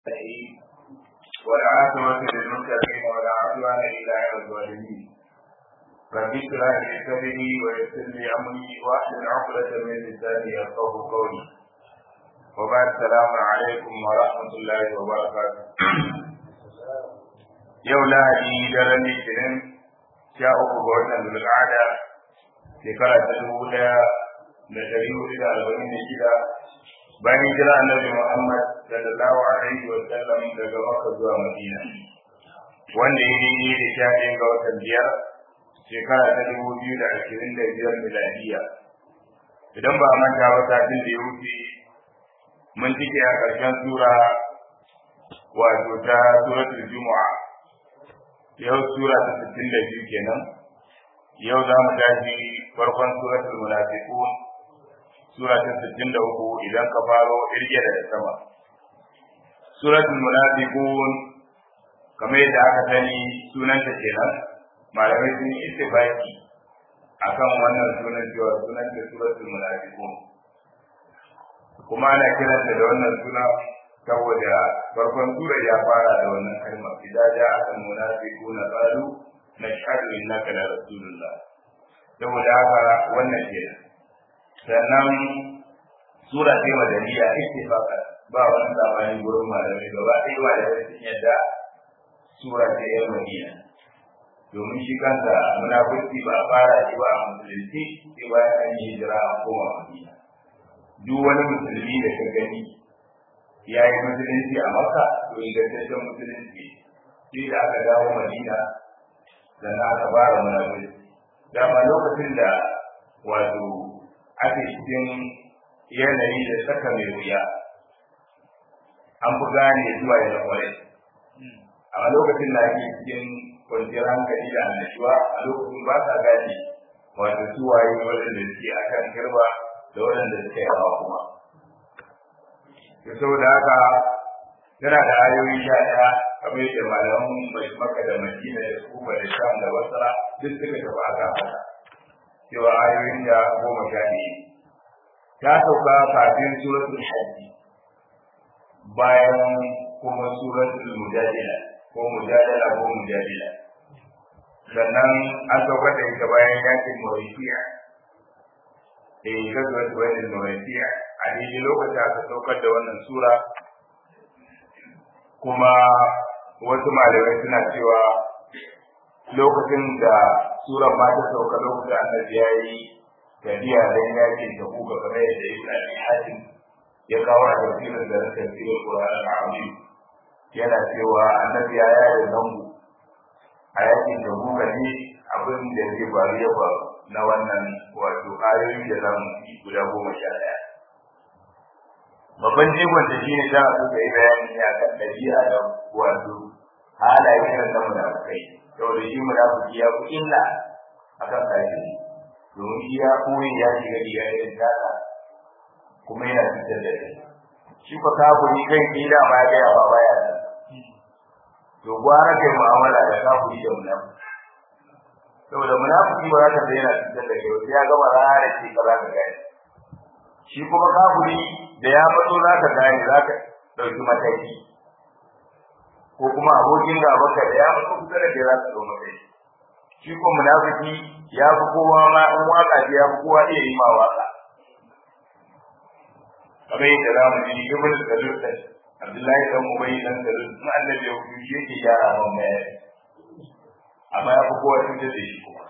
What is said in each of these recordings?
الرحيم والعاقبة للمتقين ولا عدوان إلا على الظالمين رب اشرح لي صدري ويسر لي أمري واحلل عقدة من لساني يفقه قولي وبعد السلام عليكم ورحمة الله وبركاته يوم lahadi daren litinin sha uku ga watan zulqa'ada shekara ta dubu daya da dari hudu da arba'in da shida bayan hijira annabi Muhammad sallallahu alaihi wa sallam daga Makka zuwa Madina wanda ya yi da sha ɗaya ga watan biyar shekara ta dubu biyu da ashirin da biyar miladiya idan ba a manta ba satin da ya wuce mun cike a ƙarshen sura wato ta suratul jumu'a yau sura ta sittin da biyu kenan yau za mu tashi farkon suratul munafiqun sura ta sittin da uku idan ka faro irge da sama suratul munafiqun kamar yadda aka sani sunanta kenan malamai sun yi ittifaqi akan wannan sunan cewa sunan ta suratul munafiqun kuma ana kiranta da wannan suna saboda farkon sura ya fara da wannan kalma idan ja al munafiquna qalu nashhadu innaka la rasulullah saboda haka wannan kenan sannan sura ce madaniya ittifaqa ba wani sabani gurin malamai gaba ɗaya ba da sun yadda sura ce yan madina domin shi kansa munafurci ba a fara shi ba a musulunci sai bayan an yi hijira a koma madina duk wani musulmi da ka gani ya yi musulunci a maka to ingantaccen musulunci sai da aka dawo madina sannan aka fara munafurci dama lokacin da wato ake cikin yanayi da saka mai wuya an fi gane zuwa ya kwarai a lokacin da ake cikin kwanciyar hankali da annashuwa a lokacin ba sa gane wato suwaye waɗanda suke a kan girba da waɗanda suke yawa kuma da saboda haka tana da ayoyi sha ɗaya kamar yadda malaman mai maka da madina da kuma da sham da basra duk suka tafi aka haka cewa ayoyin da goma sha biyu ta sauka kafin suratul hajji bayan kuma suratul mujadila ko mujadala ko mujadila sannan an sauka da ita bayan yakin mauritiya eh gazuwa ta bayan mauritiya a daidai lokacin aka saukar da wannan sura kuma wasu malamai suna cewa lokacin da sura ma ta sauka lokacin annabi ya yi tafiya don yakin ta kuka kamar yadda ibn abi hatim ya kawo a tafsirin da tafsirin qur'an al-azim yana cewa annabi ya yi zango a yakin da kuka ne abin da zai faru ya faru na wannan wato ayoyi da zamu yi guda goma sha ɗaya babban jigon da shine za a so ka yi bayani ne akan ɗabi'a da wato halaye irin na munafukai saboda shi munafiki ya fi illa akan kafiri domin shi ya koyi ya shiga riga irin tata kuma yana fitar da kai shi fa kafiri kai ki da ba ga yawa baya da to gwara kai mu'amala da kafiri da munafiki saboda munafiki ba za ka da yana fitar da kai ya gama rana ce ka za ka gani shi kuma kafiri da ya fito za ka gane za ka ɗauki mataki ko kuma abokin gabanka da ya fito kusa da kai za ka ɗau mataki shi ko munafiki ya fi kowa ma in waka ce ya fi kowa iya yi ma waka kamar yadda za mu ji ibn salul da abdullahi dan ubayy dan salul in annabi ya fi shi yake gyara man bayani amma ya fi kowa cutar da shi kuma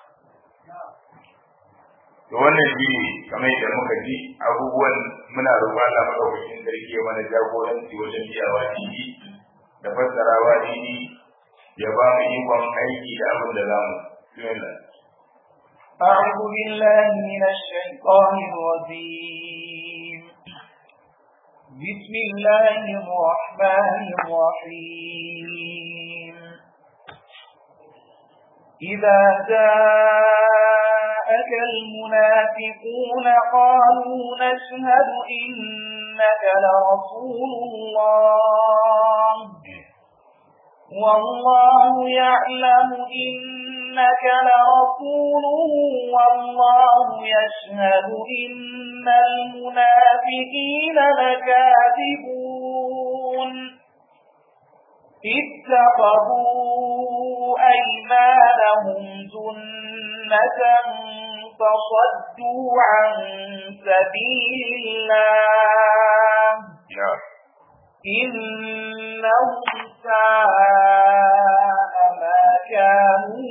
to wannan shi ne kamar yadda muka ji abubuwan muna roƙon Allah madaukakin sarki ya mana jagoranci wajen biyawa dini da fassarawa dini ya ba mu ikon aiki da abin da za mu أعوذ بالله من الشيطان الرجيم بسم الله الرحمن الرحيم إذا جاءك المنافقون قالوا نشهد إنك لرسول الله والله يعلم إنك لرسوله والله يشهد إن المنافقين لكاذبون اتخذوا أيمانهم جنة فصدوا عن سبيل الله إنهم ساء ما كانوا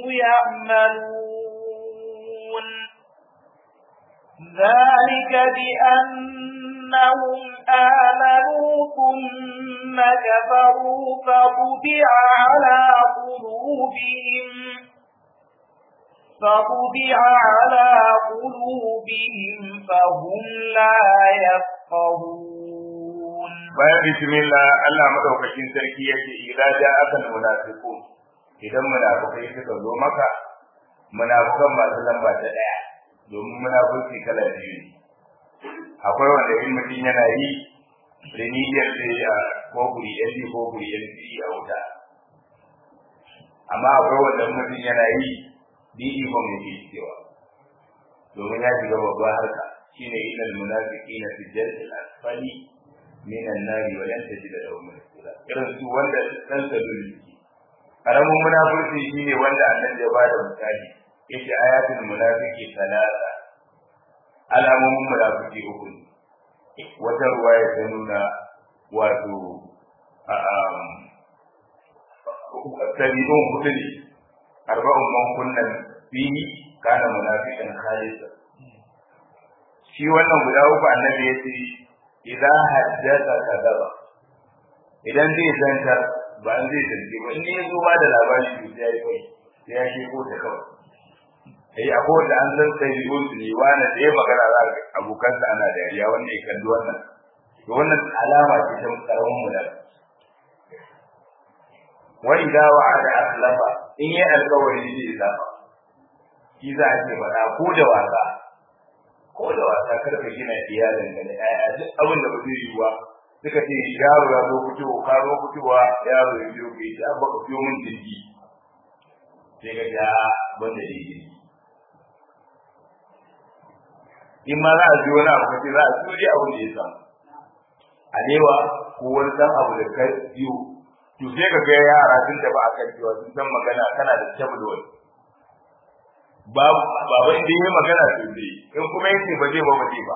يعملون ذلك بأنهم آمنوا ثم كفروا فطبع على قلوبهم فطبع على قلوبهم فهم لا يفقهون bayan bismillah Allah madaukakin sarki yake idza ja'aka almunafiqun idan munafikai suka zo maka munafikan masu lamba ta daya domin munafiki kala biyu ne akwai wanda in mutum yana yi da niyyar sai ya ko guri yan ko guri yan a wuta amma akwai wanda mutum yana yi didi ko mai ke cewa domin ya shiga babban harka shine ilal munafiqina fi jaril asfali minan nari wa lan tajida lahum nasira irin su wanda dan saduri karamin munafiki shine wanda annabi ya bada misali yace ayatul munafiqi talata alamomin munafiki uku ne wata ruwaya ta nuna wato tabi'un hudu ne arba'un man kunnan fihi kana munafiqan khalisa shi wannan guda uku annabi ya ce idan haddasa kadaba idan zai zantar ba an zai zance ba in ya zo ba da labari to sai ya yi kai sai ya sheko ta kawai ai akwai wanda an san sai yi gunsu ne wani da ya magana za ga abokansa ana dariya wanda ya kalli wannan to wannan alama ce ta karamin mulki wa idza wa'ada aslafa in yi alkawari zai zama shi za a ce faɗa ko da wasa ko da wasa karka gina iyalin ka da ƴaƴa duk abin da ba zai yi ba suka ce yaro ya zo fitowa ka zo fitowa yaro ya biyo ka yi ta baka biyo min jirgi sai ka ja ban da jirgi in ma za a ji wani abu kace za a ji wani abu da ya samu alewa ko wani dan abu da ka biyo to sai ka ga yara sun tafi akan cewa sun san magana kana da tabulwal babu baba inda yayi magana to dai in kuma yace ba zai ba ba zai ba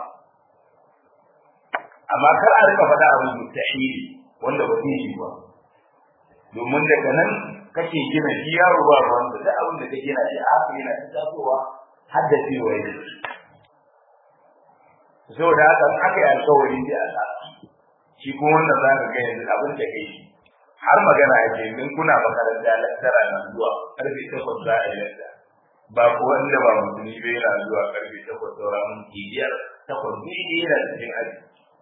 amma kar a rika faɗa abin mustahili wanda ba zai yi ba domin daga nan kake gina shi yaro ba wanda da abin da kake gina shi haka yana ta tasowa har da cewa yake saboda haka aka yi alkawari sai a sa shi kuma wannan za ka ga yanzu abin da kai har magana ake in kuna makaranta lattara na zuwa karfe takwas za a yi lattara ba ko wanda ba musulmi bai yana zuwa karfe takwas saura minti biyar takwas ne ne yana cikin aji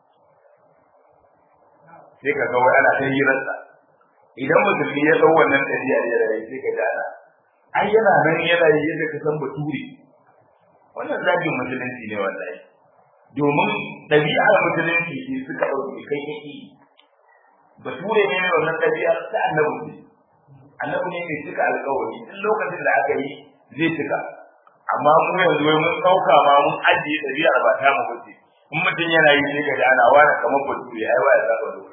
sai ka ga wai ana ta hirarsa idan musulmi ya ɗau wannan ɗabi'a ya rayu sai ka ji ana ai yana nan yana yi yadda ka san bature wannan zagin musulunci ne wallahi domin ɗabi'ar musulunci ne suka ɗauki kai yake bature ne mai wannan ɗabi'ar ta annabi ne annabi ne mai cika alƙawari duk lokacin da aka yi zai cika amma mu yanzu wai mun ɗauka ma mun ajiye ɗabi'ar ba ta mu bace in mutum yana yi sai ga ana wani kamar bature ai waya za ka lokaci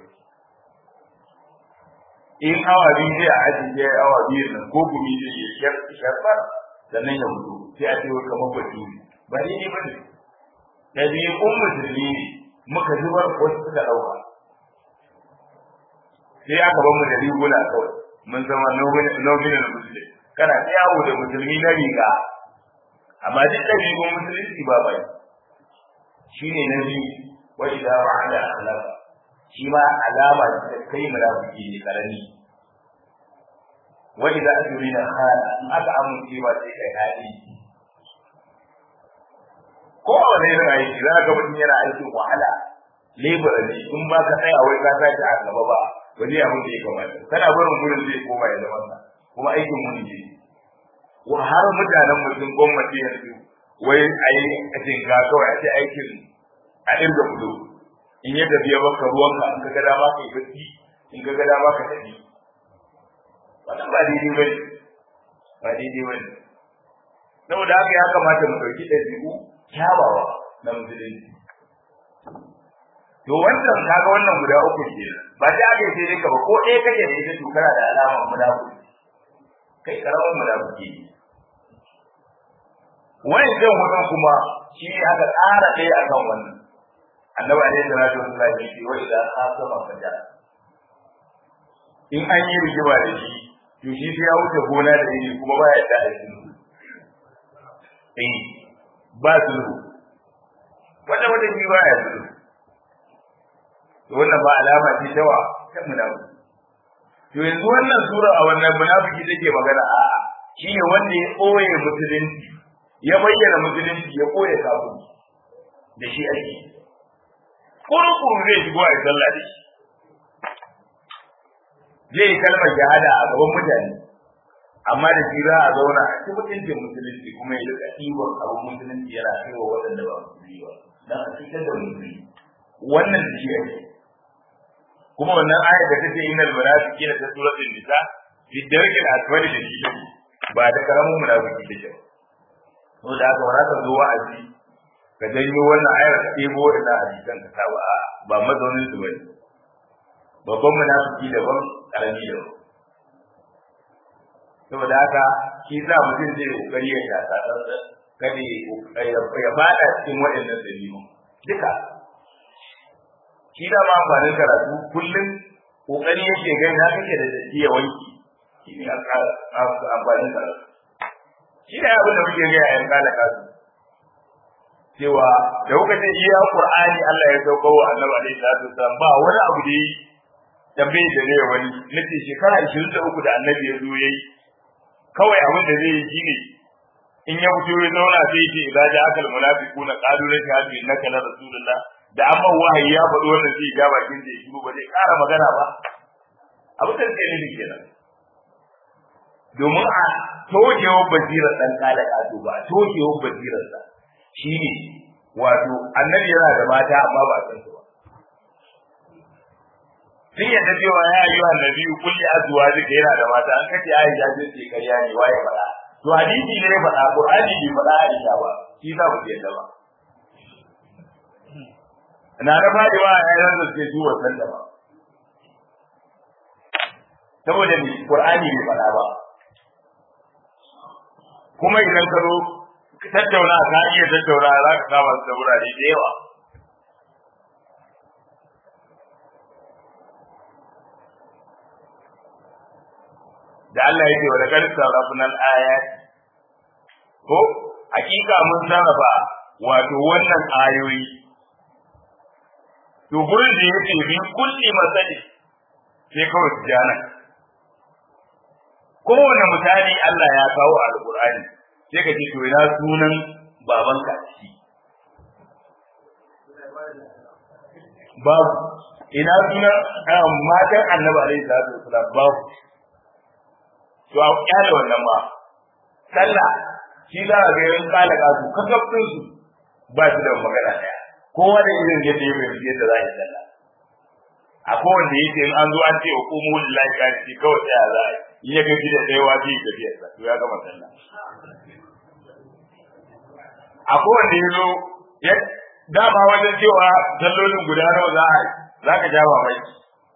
in awa biyu zai a ajiye awa biyu nan ko gumi zai yi sharfar sannan ya mutu sai a ce wai kamar bature ba daidai ba ne ɗabi'un musulmi ne muka zubar wasu suka ɗauka sai aka bar mu da riguna kawai mun zama nominal muslim kana ta yawo da musulmi na riga amma duk ɗabi'un musulunci ba bai shi ne na biyu wa idza wa'ada akhlaqa shi ma alama ta kai munafiki ne karami wa idza ajrina khana in aka amince ba sai kai hali ko wani irin aiki za ka mutum yana aikin wahala labor ne in ba ka tsaya wai ka tashi a gaba ba ba zai abin da ya kamata kana barin gurin zai koma ya zama sa kuma aikin mun ne wa har mutanen mutum gwamnati yanzu wai a yi a jinka kawai a ce aikin a irga fito in ya tafiya baka ruwanka in ka ga dama ka yi bacci in ka ga dama ka tafi wannan ba daidai ba ne ba daidai ba ne saboda haka ya kamata mu ɗauki ɗabi'u kyawawa na musulunci to wannan kaga wannan guda uku ke ba ta ake sai dai ka ba ko ɗaya kake da ita to kana da alamar munafiki kai karamin munafiki ne wani zan hudun kuma shi ne aka tsara ɗaya akan wannan annabi alaihi salatu wasallam ya ce wa idan asama faja in an yi rigima da shi to shi sai ya wuce gona da yini kuma ba ya da shi eh ba sulhu wanda wanda shi ba ya sulhu to wannan ba alama ce ta wa ta munafiki to yanzu wannan sura a wannan munafiki take magana a shine wanda ya koye musulunci ya bayyana musulunci ya koye kafin da shi ake kurkuru zai shigo a sallah da shi zai yi kalmar shahada a gaban mutane amma da shi za a zauna a cikin mutuncin musulunci kuma ya rika ɗiban abin musulunci yana kai wa waɗanda ba musulmi ba dan a cikin da musulmi wannan da shi ake kuma wannan ayar da take innal munafiqina ta suratul nisa fi darkil asfali da shi ba da karamin munafiki take ba to da haka ba ka zo wa'azi ka janyo wannan ayar ka ɗebo ina a jikin ka sa ba ba mazaunin su bane babban munafiki daban karami daban saboda haka shi za mutum zai kokari ya shaka tsantsa kada ya fada cikin waɗannan dalilu duka shi da ma amfanin karatu kullum kokari yake gai na kake da datti ya wanki shi ne amfanin karatu shi da abin da muke gaya yan kala kasu cewa da kuka ce iya qur'ani Allah ya sauko wa annabi alaihi salatu wasallam ba wani abu da yi tambaye da ne wani nace shekara 23 da annabi ya zo yayi kawai abin da zai yi shine in ya fito ya zauna sai ce idza ja akal munafiquna qalu la shahadu innaka la rasulullah da amma wahayi ya faɗi wannan sai ga bakin da shiru ba zai ƙara magana ba abin da ke nufi kenan domin a tokewar basirar ɗan kala kato ba a tokewar basirar sa shine wato annabi yana da mata amma ba san su ba sun yadda cewa ya yi wa nabi kulli azuwa zika yana da mata an kace aisha ce ce ƙarya ne waye faɗa to hadisi ne faɗa qur'ani bai faɗa aisha ba shi za mu yadda ba na da fadi wa ayyan da suke zuwa sanda ba saboda ni qur'ani bai faɗa ba kuma idan ka zo tattauna ka iya tattauna za ka kama su da wurare da yawa da Allah yake wa laqad sarrafna al-ayat ko hakika mun sarrafa wato wannan ayoyi to gurin da yake bi kulli masali sai kawai tijana kowane misali Allah ya kawo a alqur'ani sai ka ce to ina sunan babanka a ciki babu ina sunan matan annabi alaihi salatu wasalam babu to a kyale wannan ba sallah shi za a ga yan kala kasu kasafin su ba su da magana daya kowa da irin yadda ya fahimci yadda za a yi sallah a kowanne ya ce in an zo an ce wa kumu lillahi ka ce kawai tsaya za a yi in ya gaji da ɗaya wa zai tafiyar sa to ya gama sallah a kowanne ya zo ya dama wajen cewa sallolin guda nawa za a yi za ka ja mamaki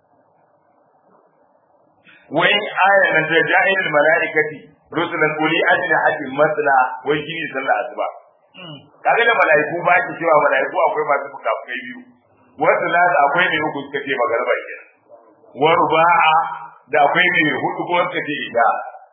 wai ayar nan ta ja'ilul malaikati rusulan uli ajnihatin masna wai shi ne sallar asuba kaga da malaiku ba ki cewa malaiku akwai masu fukafukai biyu wasu na da akwai ne uku suka ce magarba ke wa ruba'a da akwai ne hudu ko suka ce ida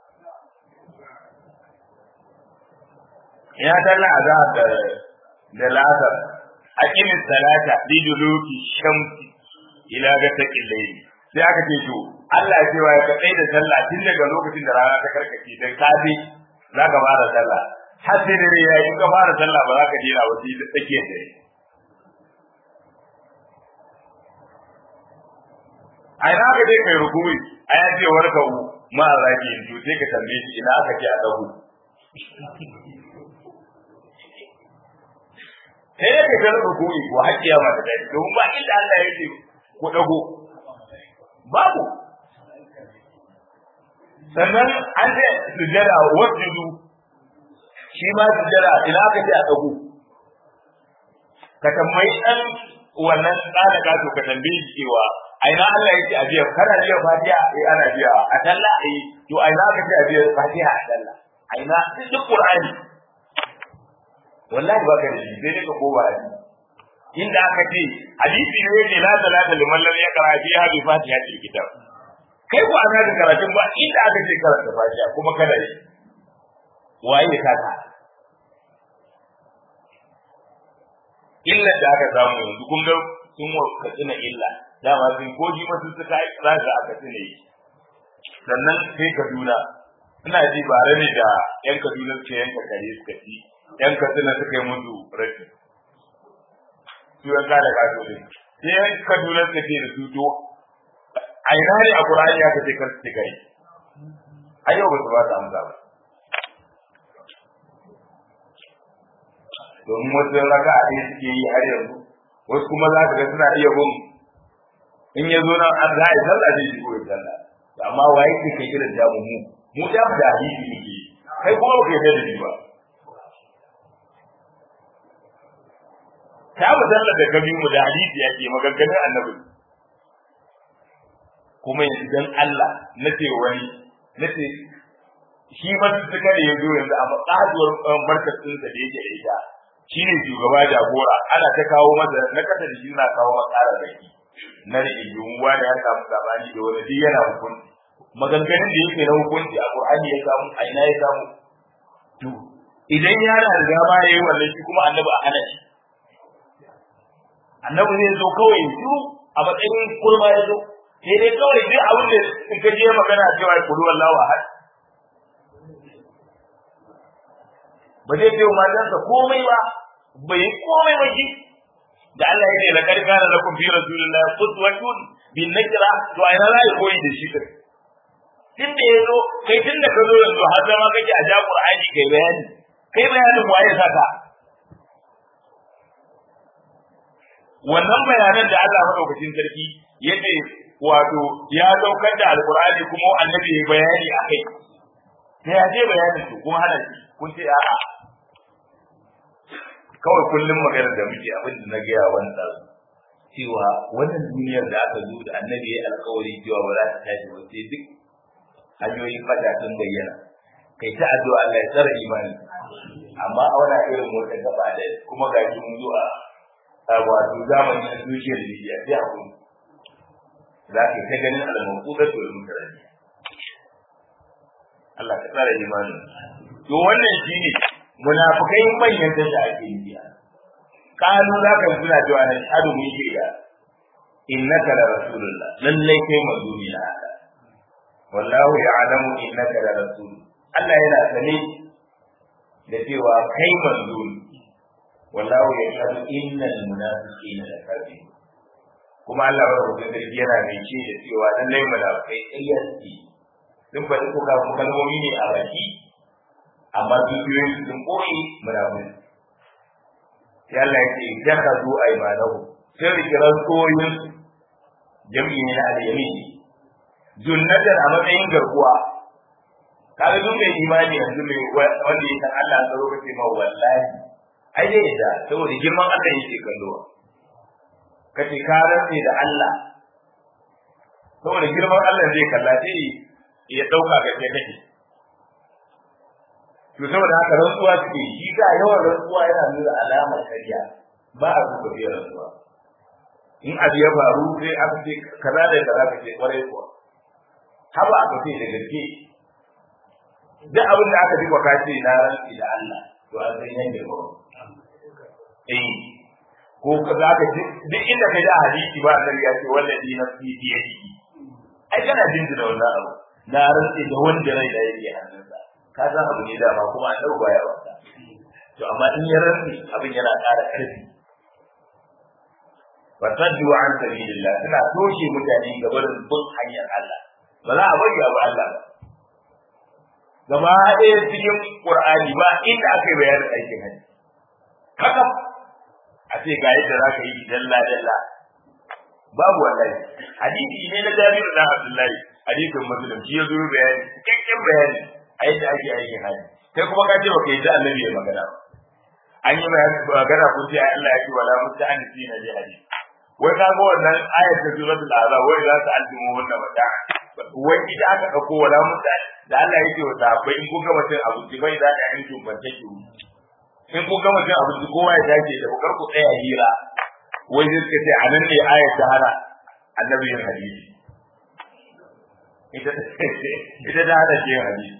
ya dalla azhar da da lasar aqimis salata liduluki shamsi ila ga taqillayli sai aka ce to Allah ya cewa ya kai da sallah tun daga lokacin da rana ta karkace da safe za ka fara sallah har sai dare ya yi ka fara sallah ba za ka dena wasu da tsakiyar dare a ina ka je kai rukuni a ya ce warka u ma zaki yin to sai ka tambaye shi ina aka ce a dahu sai ka ga rukuni ko hakkiya ma ta dai domin ba inda Allah ya ce ku dago babu sannan an ce sujjada wasjudu shi ma sujjada ina aka ce a dago ka tambayi dan wannan tsara gato ka tambaye shi cewa aina Allah yake a biya kana biya fatiha eh ana biya a talla eh to aina ka ce a biya fatiha a talla aina duk qur'ani wallahi baka da shi sai ka kowa hadisi inda aka ce hadisi ne yake la salata liman lam yaqra fiha bi fatihatil kitab kai ko ana da karatun ba inda aka ce karanta fatiha kuma kada yi waye ka ka illa da aka samu yanzu kun ga sun wa katsina illa dama sun ko ji masu suka yi za ka aka tsine yi sannan sai kaduna ina ji bare ne da yan kaduna suke yanka kare suka ci yan katsina suka yi musu rashi su yan kada kaso ne sai yan kaduna suka ce da su to a ina ne a Qur'ani aka ce kar su kai a yau ba su ba ta amsa ba domin wasu raka a ɗaya suke yi har yanzu wasu kuma za ka ga suna iya bin in ya zo nan an za a yi sallah zai shigo ya sallah amma wa yake kai irin jamu mu mu da da hadisi muke kai kuma ba kai da shi ba ta mu sallar da kabi mu da hadisi yake maganganun annabi kuma yanzu dan Allah na ce wani na ce shi ba su suka da ya zo yanzu a matsaduwar markasin da yake da ita shi ne shugaba jagora ana ta kawo masa na kasa da shi na kawo masa ƙara zaki na rigingimu wani ya samu sabani da wani duk yana hukunci maganganun da yake na hukunci a Qur'ani ya samu a ina ya samu to idan yana da dama yayi wannan shi kuma annabi a hana shi annabi zai zo kawai su a matsayin kurma ya zo sai dai kawai duk abin da in ka je magana cewa kulu wallahu ahad ba zai ce wa matansa komai ba bai komai ba shi da Allah ya ce la kad kana lakum fi rasulillahi qudwatun bin nakira to ai na zai koyi da shi din tun da yazo kai tun da ka zo yanzu har zama kake a ja Qur'ani kai bayani kai bayanin waye saka wannan bayanan da Allah madaukakin sarki yace wato ya daukar da alqur'ani kuma annabi ya bayani akai sai ya je bayanin su kuma hana shi kun ce a'a kawai kullum magana da muke abin da na gaya wanda cewa wannan duniyar da aka zo da annabi ya alkawari cewa ba za ta tashi ba sai duk hanyoyin fada sun bayyana kai ta addu'a Allah ya tsara imani amma a wani irin motsa gaba da kuma ga shi mun zo a wato zamanin da zuciyar Libya sai a kuma za ka ta ganin al-mawqudat wal mukarrami Allah ka tsara imani to wannan shine munafikai manyan da ake yi kanu za ka suna cewa na shahadu mun shaida innaka la rasulullah lallai kai manzo ne na Allah wallahu ya'lamu innaka la rasul Allah yana sane da cewa kai manzo ne wallahu yashhadu innal munafiqina lakazibun kuma Allah ba rubuta da yana mai ce da cewa lallai munafikai ƙarya suke sun faɗi kuka kalmomi ne a baki amma dukiyoyin sun koyi munafiki sai Allah ya ce jakazu aymanahu sai rikiran koyin jami'i ne na al-yamin junnatar a matsayin garkuwa kaga duk mai imani yanzu mai wanda ya san Allah tsaro kace ma wallahi ai dai da saboda girman Allah yake kallo kace ka rantse da Allah saboda girman Allah zai kalla sai ya dauka ga kai kake to saboda haka rantsuwa suke shi ga yawan rantsuwa yana nuna alamar kariya ba a duka biyar rantsuwa in abu ya faru sai aka ce kaza da kaza ka ce kwarai kuwa haba aka ce da gaske duk abin da aka duka ka ce na rantsi da Allah to an san yan girma eh ko ka za ka duk inda ka ji a hadisi ba annabi ya ce wallahi nafsi bi yadihi ai kana jinjina wannan abu na rantsi da wanda rai da yake hannunsa ka san abu ne dama kuma an dauka ya wata to amma in ya rantsi abin yana ƙara ƙarfi wa saddu an sabilillah suna toshe mutane gaba da bin hanyar Allah ba za a bari abu Allah ba gaba ɗaya cikin Qur'ani ba inda aka yi bayanin aikin hajji kaka a ce ga yadda za ka yi dalla dalla babu wallahi hadisi ne na Jabir da Abdullahi hadisin Muslim shi ya zo bayani cikakken bayani a yadda ake aikin hajji kai kuma ka ce ba kai da annabi ya magana an yi magana kun ce Allah ya ce wala musta'anisi na jihadi wai ka ga wannan ayat ta suratul azab wai za su aljimu wannan wata wai ita aka dauko wala mutane da Allah yake wa sahabbai in kun ga mutum abinci bai za ka yanki bance ki in kun ga mutum abinci kowa ya dace da kar ku tsaya hira wai sai suka ce anan ne ayat ta hana annabi yin hadisi ita ita da hada shi hadisi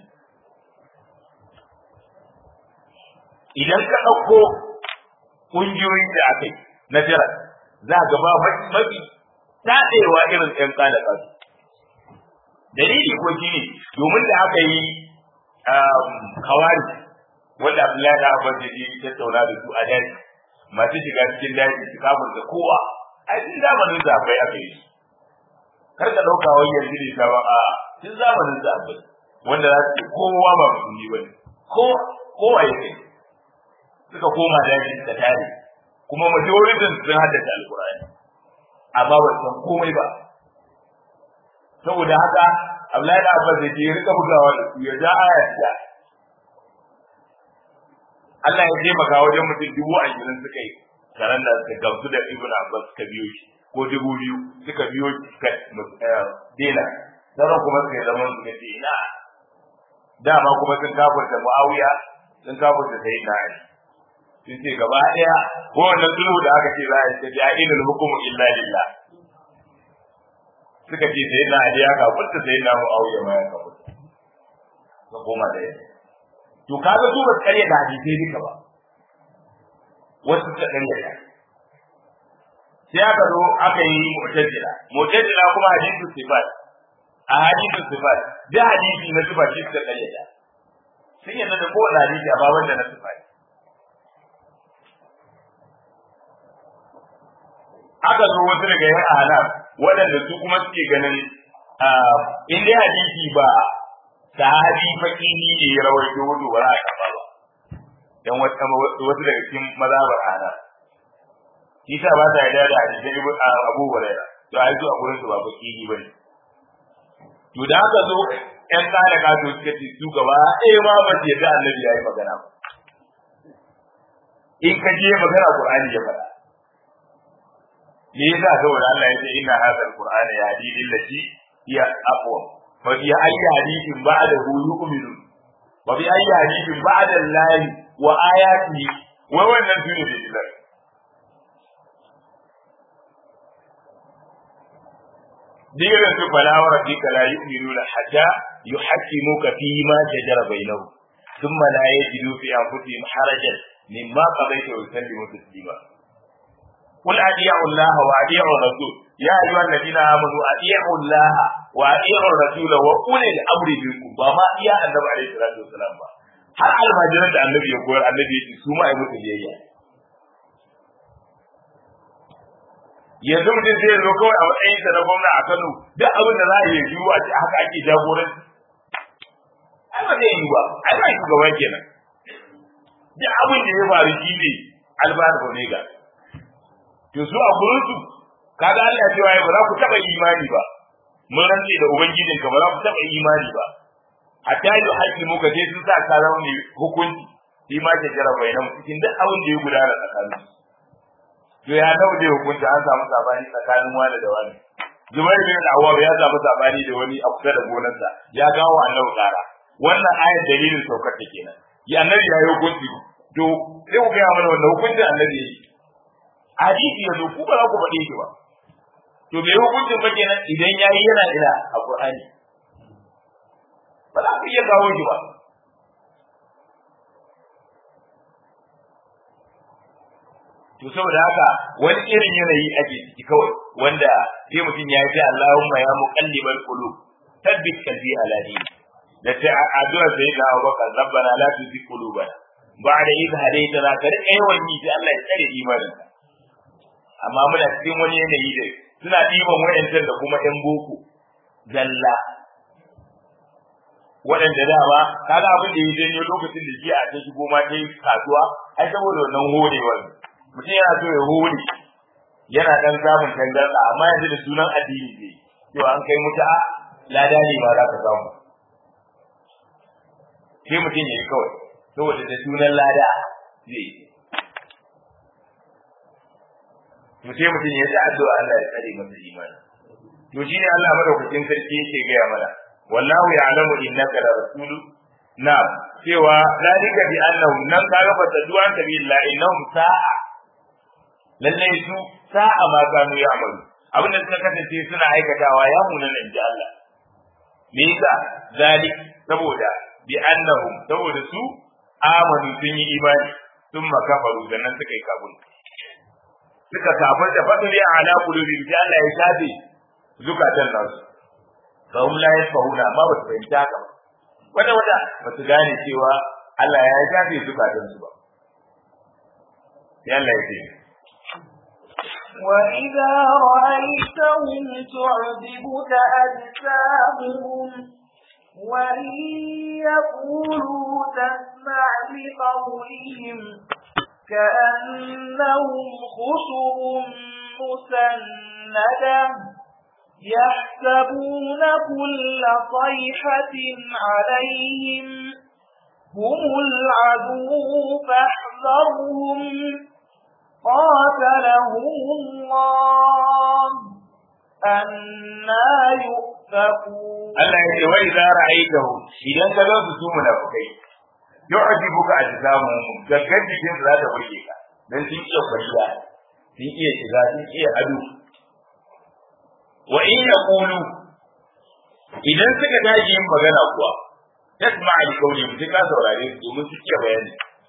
idan ka ɗauko ƙungiyoyin da aka yi na jira za ga ba mafi taɗewa irin ‘yan ƙada ƙasu. Dalili ko shi ne domin da aka yi kawari wanda Abdullahi da Abbas ya je tattauna da su a daji masu shiga cikin daji su kafin da kowa a cikin zamanin zafai aka yi kar ka ɗauka wai yanzu ne ta ba a cikin zamanin zafai wanda za su kowa ba musulmi ba ne kowa ya kai suka koma daji da tare kuma majoritin sun haddace alkur'ani amma ba san komai ba saboda haka Abdullahi da Abbas da ke rika bugawa da su ya ja ayat da Allah ya taimaka wajen mutum dubu ashirin suka yi karan da suka gamsu da Ibn Abbas suka biyo shi ko dubu biyu suka biyo shi suka dena sauran kuma suka yi zaman suka ce ina dama kuma sun kafarta Muawiya sun kafarta Sayyidina Ali sun ce gaba ɗaya ko wannan sulhu da aka ce za a yi tafiya ilil hukumu illa lillah suka ce sai na ali ya kafurta sai na mu'awiya ma ya kafurta ka koma da yadda to kaga su ba su karya da hadisai duka ba wasu suka karya da sai aka zo aka yi mu'tazila mu'tazila kuma hadisu sifat a hadisu sifat da hadisi na sifat shi suka karya da sun yadda da kowane hadisi a baban da na sifat aka zo wasu daga yan ahnaf waɗanda su kuma suke ganin in dai hadisi ba sahabi fakihi ne ya rawaito wato ba za a karɓa ba dan wasu daga cikin mazhabar ahnaf Isa ba ta yarda da hadisi ibn Abu Hurairah to ai su a gurin su ba fakihi bane to da aka zo ƴan kare kato suka ce su gaba ɗaya ma ba su yarda annabi ya yi magana ba in ka je magana Qur'ani ya faɗa me yasa saboda Allah ya ce inna hadha alqur'ana yahdi lil lati hiya aqwa fa bi ayyi hadithin ba'dahu yu'minu wa bi ayyi hadithin ba'da allahi wa ayatihi wa wannan duniya da ilal diga su fala wa rabbika la yu'minuna hatta yuhaqqimuka fi ma shajara bainahum thumma la yajidu fi anfusihim harajan mimma qadaita wa yusallimu taslima قل أطيعوا الله وأطيعوا الرسول يا أيها الذين آمنوا أطيعوا الله وأطيعوا الرسول وأولي الأمر منكم وما يا النبي عليه الصلاة والسلام har almajiran da annabi ya koyar annabi ya ce su ma ai musu biyayya yanzu mutum zai zo kawai a matsayin sa na gwamna a Kano duk abin da za a yi yiwu a ce haka ake jagoranci ai ba zai yi ba ai ba shugaban kenan duk abin da ya faru shi ne albar omega to su a gurin su kaga Allah ya ce wai ba za ku taba imani ba mun rantsi da ubangijin ka ba za ku taba imani ba hatta yi haƙi muka je sun sa ka zama mai hukunci shi ma ke jira bayanan cikin duk abin da ya gudana tsakanin to ya nawa da hukunci an samu sabani tsakanin wani da wani Zubair bin Awwab ya samu sabani da wani a kusa da gonarsa ya gawo annabi kara wannan ayar dalilin saukar ta kenan ya annabi ya yi hukunci to sai ku ga mana wannan hukuncin annabi ya yi hadisi ya zo ku ba za ku faɗe shi ba to bai hukuncin ba kenan idan yayi yana ila a Qur'ani ba za ku iya kawo shi ba to saboda haka wani irin yanayi ake ciki kawai wanda sai mutum ya ce Allahumma ya muqallibal qulub thabbit qalbi ala dini da ta addu'a sai da Abu Bakar rabbana la tuzigh qulubana ba'da idh hadaytana ka rika yawan yi sai Allah ya tsare imanin amma muna cikin wani yanayi da suna ɗiban wayancan da kuma ɗan boko zalla waɗanda dama kaga abin da ya janyo lokacin da jiya ta shigo ma ta yi kasuwa ai saboda wannan horewar mutum yana so ya hore yana dan samun tangarɗa amma yanzu da sunan addini ne cewa an kai muta lada ne ma za ka samu sai mutum ya yi kawai saboda da sunan lada zai yi to sai mutum ya ji addu'a Allah ya tsare masa imani to shine Allah madaukakin sarki yake gaya mana wallahu ya'lamu innaka la rasulu na cewa zalika bi annahum nan kaga fa taduwan tabillah innahum sa'a lalle su sa'a ma kanu ya'malu abin da suka kasance suna aikatawa ya muna nan ji Allah me yasa zalik saboda bi annahum saboda su amanu sun yi imani sun makafaru da nan suka yi kabul suka kafir da fadli ala qulubi bi Allah ya shafe zukatan nasu kawun la yafahuna amma ba su fahimta haka ba wata wata ba su gane cewa Allah ya shafe zukatan su ba sai Allah ya ce وإذا رأيتهم تعجبك أجسامهم وإن يقولوا تسمع لقولهم كأنهم خشب مسندة يحسبون كل صيحة عليهم هم العدو فاحذرهم قاتلهم الله أنا يؤفكون Allah ya ce wai za ra'aitahu idan ka zo su munafikai yu'jibuka ajsamuhum gaggar jikin za ta burge ka dan sun iya kwariya sun iya shiga sun iya ado wa in yaqulu idan suka tashi yin magana kuwa tasma al qawli mutum ka saurare su domin su iya bayani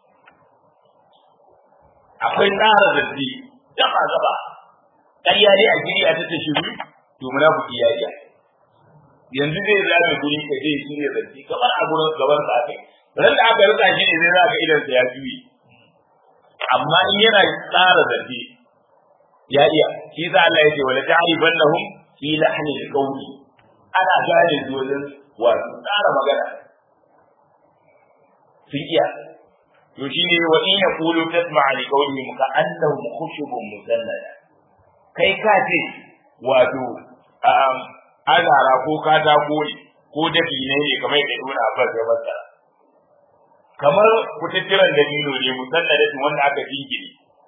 akwai tsara zaddi gaba gaba ƙarya ne a giri a ta shiru to munafiki ya iya yanzu zai zame guri ka zai shirya zaddi kamar a gurin gaban sa kai ran da aka rika shi ne zai za ka idan sa ya juye amma in yana tsara zaddi ya iya shi za Allah ya ce wala ta'rifannahum fi lahni alqawli ana gane su wajen wato tsara magana sun iya to shine wa in yaqulu tasma'a li qawlihim ka annahum khushubun musannada kai ka ce wato azara ko katako ne ko dafi ne ne kamar yadda Ibn Abbas ya fassara kamar kututturan dabino ne musannadatin wanda aka jingine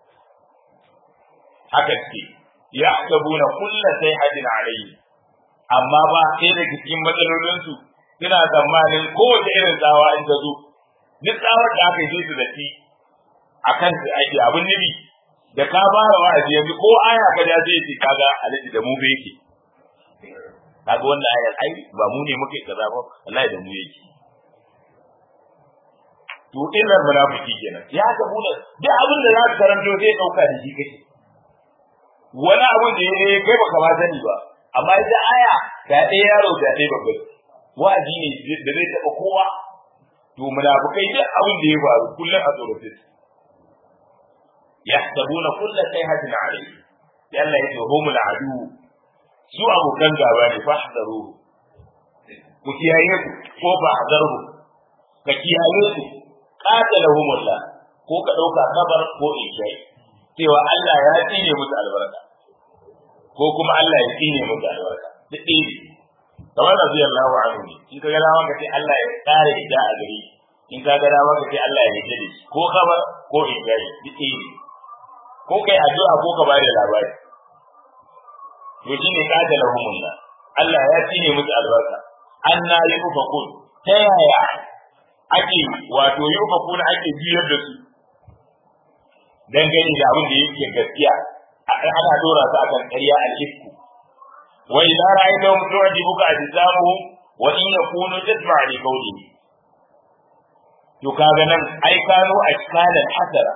haka ce ya sabuna kulla sai hajin alayhi amma ba sai da cikin matsalolinsu suna tsammanin kowace irin tsawa in ta zo duk tsawar da aka yi su da shi a kan su ake abin nabi da ka fara wa'azi yanzu ko aya ka da zai ce kaga alaji da mu bai yake kaga wannan ayar ai ba mu ne muke kaza ba wallahi da mu yake to illar munafiki kenan ya ga mu duk abin da za ka karanto zai dauka da shi kake wani abin da ya kai baka ba sani ba amma ita aya ga ɗaya yaro ga ɗaya babba wa'azi ne da zai taɓa kowa to munafikai duk abin da ya faru kullum a tsorace su yahsabuna kulla sayhatin alayhi sai Allah ya ce humul adu su abokan gaba ne fahdaru ku kiyaye ku ko fahdaru ka kiyaye su qatalahumullah ko ka dauka kabar ko ishai cewa Allah ya tsine musu albarka ko kuma Allah ya tsine musu albarka duk ɗaya kamar radiyallahu anhu ne in ka ga dama ka ce Allah ya kare ida a gari in ka ga dama ka ce Allah ya rike da shi ko kabar ko ishai duk ɗaya ko kai addu'a ko ka bada labari to shine qatalahumullah Allah ya tsine musu albarka anna yufakun ta yaya ake wato yufakun ake biyar da su dangane da abin da yake gaskiya ana dora su akan ƙarya al-ifku wa idza ra'aytahum tu'jibuka ajsamuhum wa in yakunu tasma' li qawlihi to kaga nan ai kano ashkalan hasara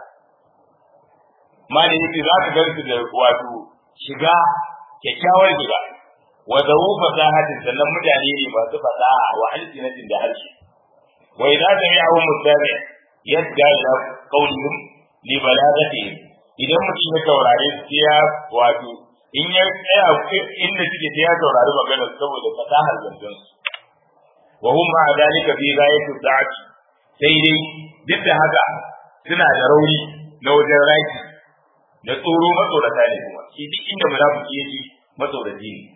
mali yake za ka gansu da wato shiga kyakkyawar shiga wa zawu fasahatin sannan mutane ne masu fasaha wa alsinatin da harshe wa idza sami'ahu mustami' yadda ila qawlihim li balagatihim idan mutum ya taurare su ya wato in ya tsaya inda suke sai ya taurari magana saboda fasahar zancen su wa hum ma dalika fi ghayati da'ati sai dai duk da haka suna da rauni na wajen raki da tsoro matsorata ne kuma shi duk inda munafiki yake matsoraci ne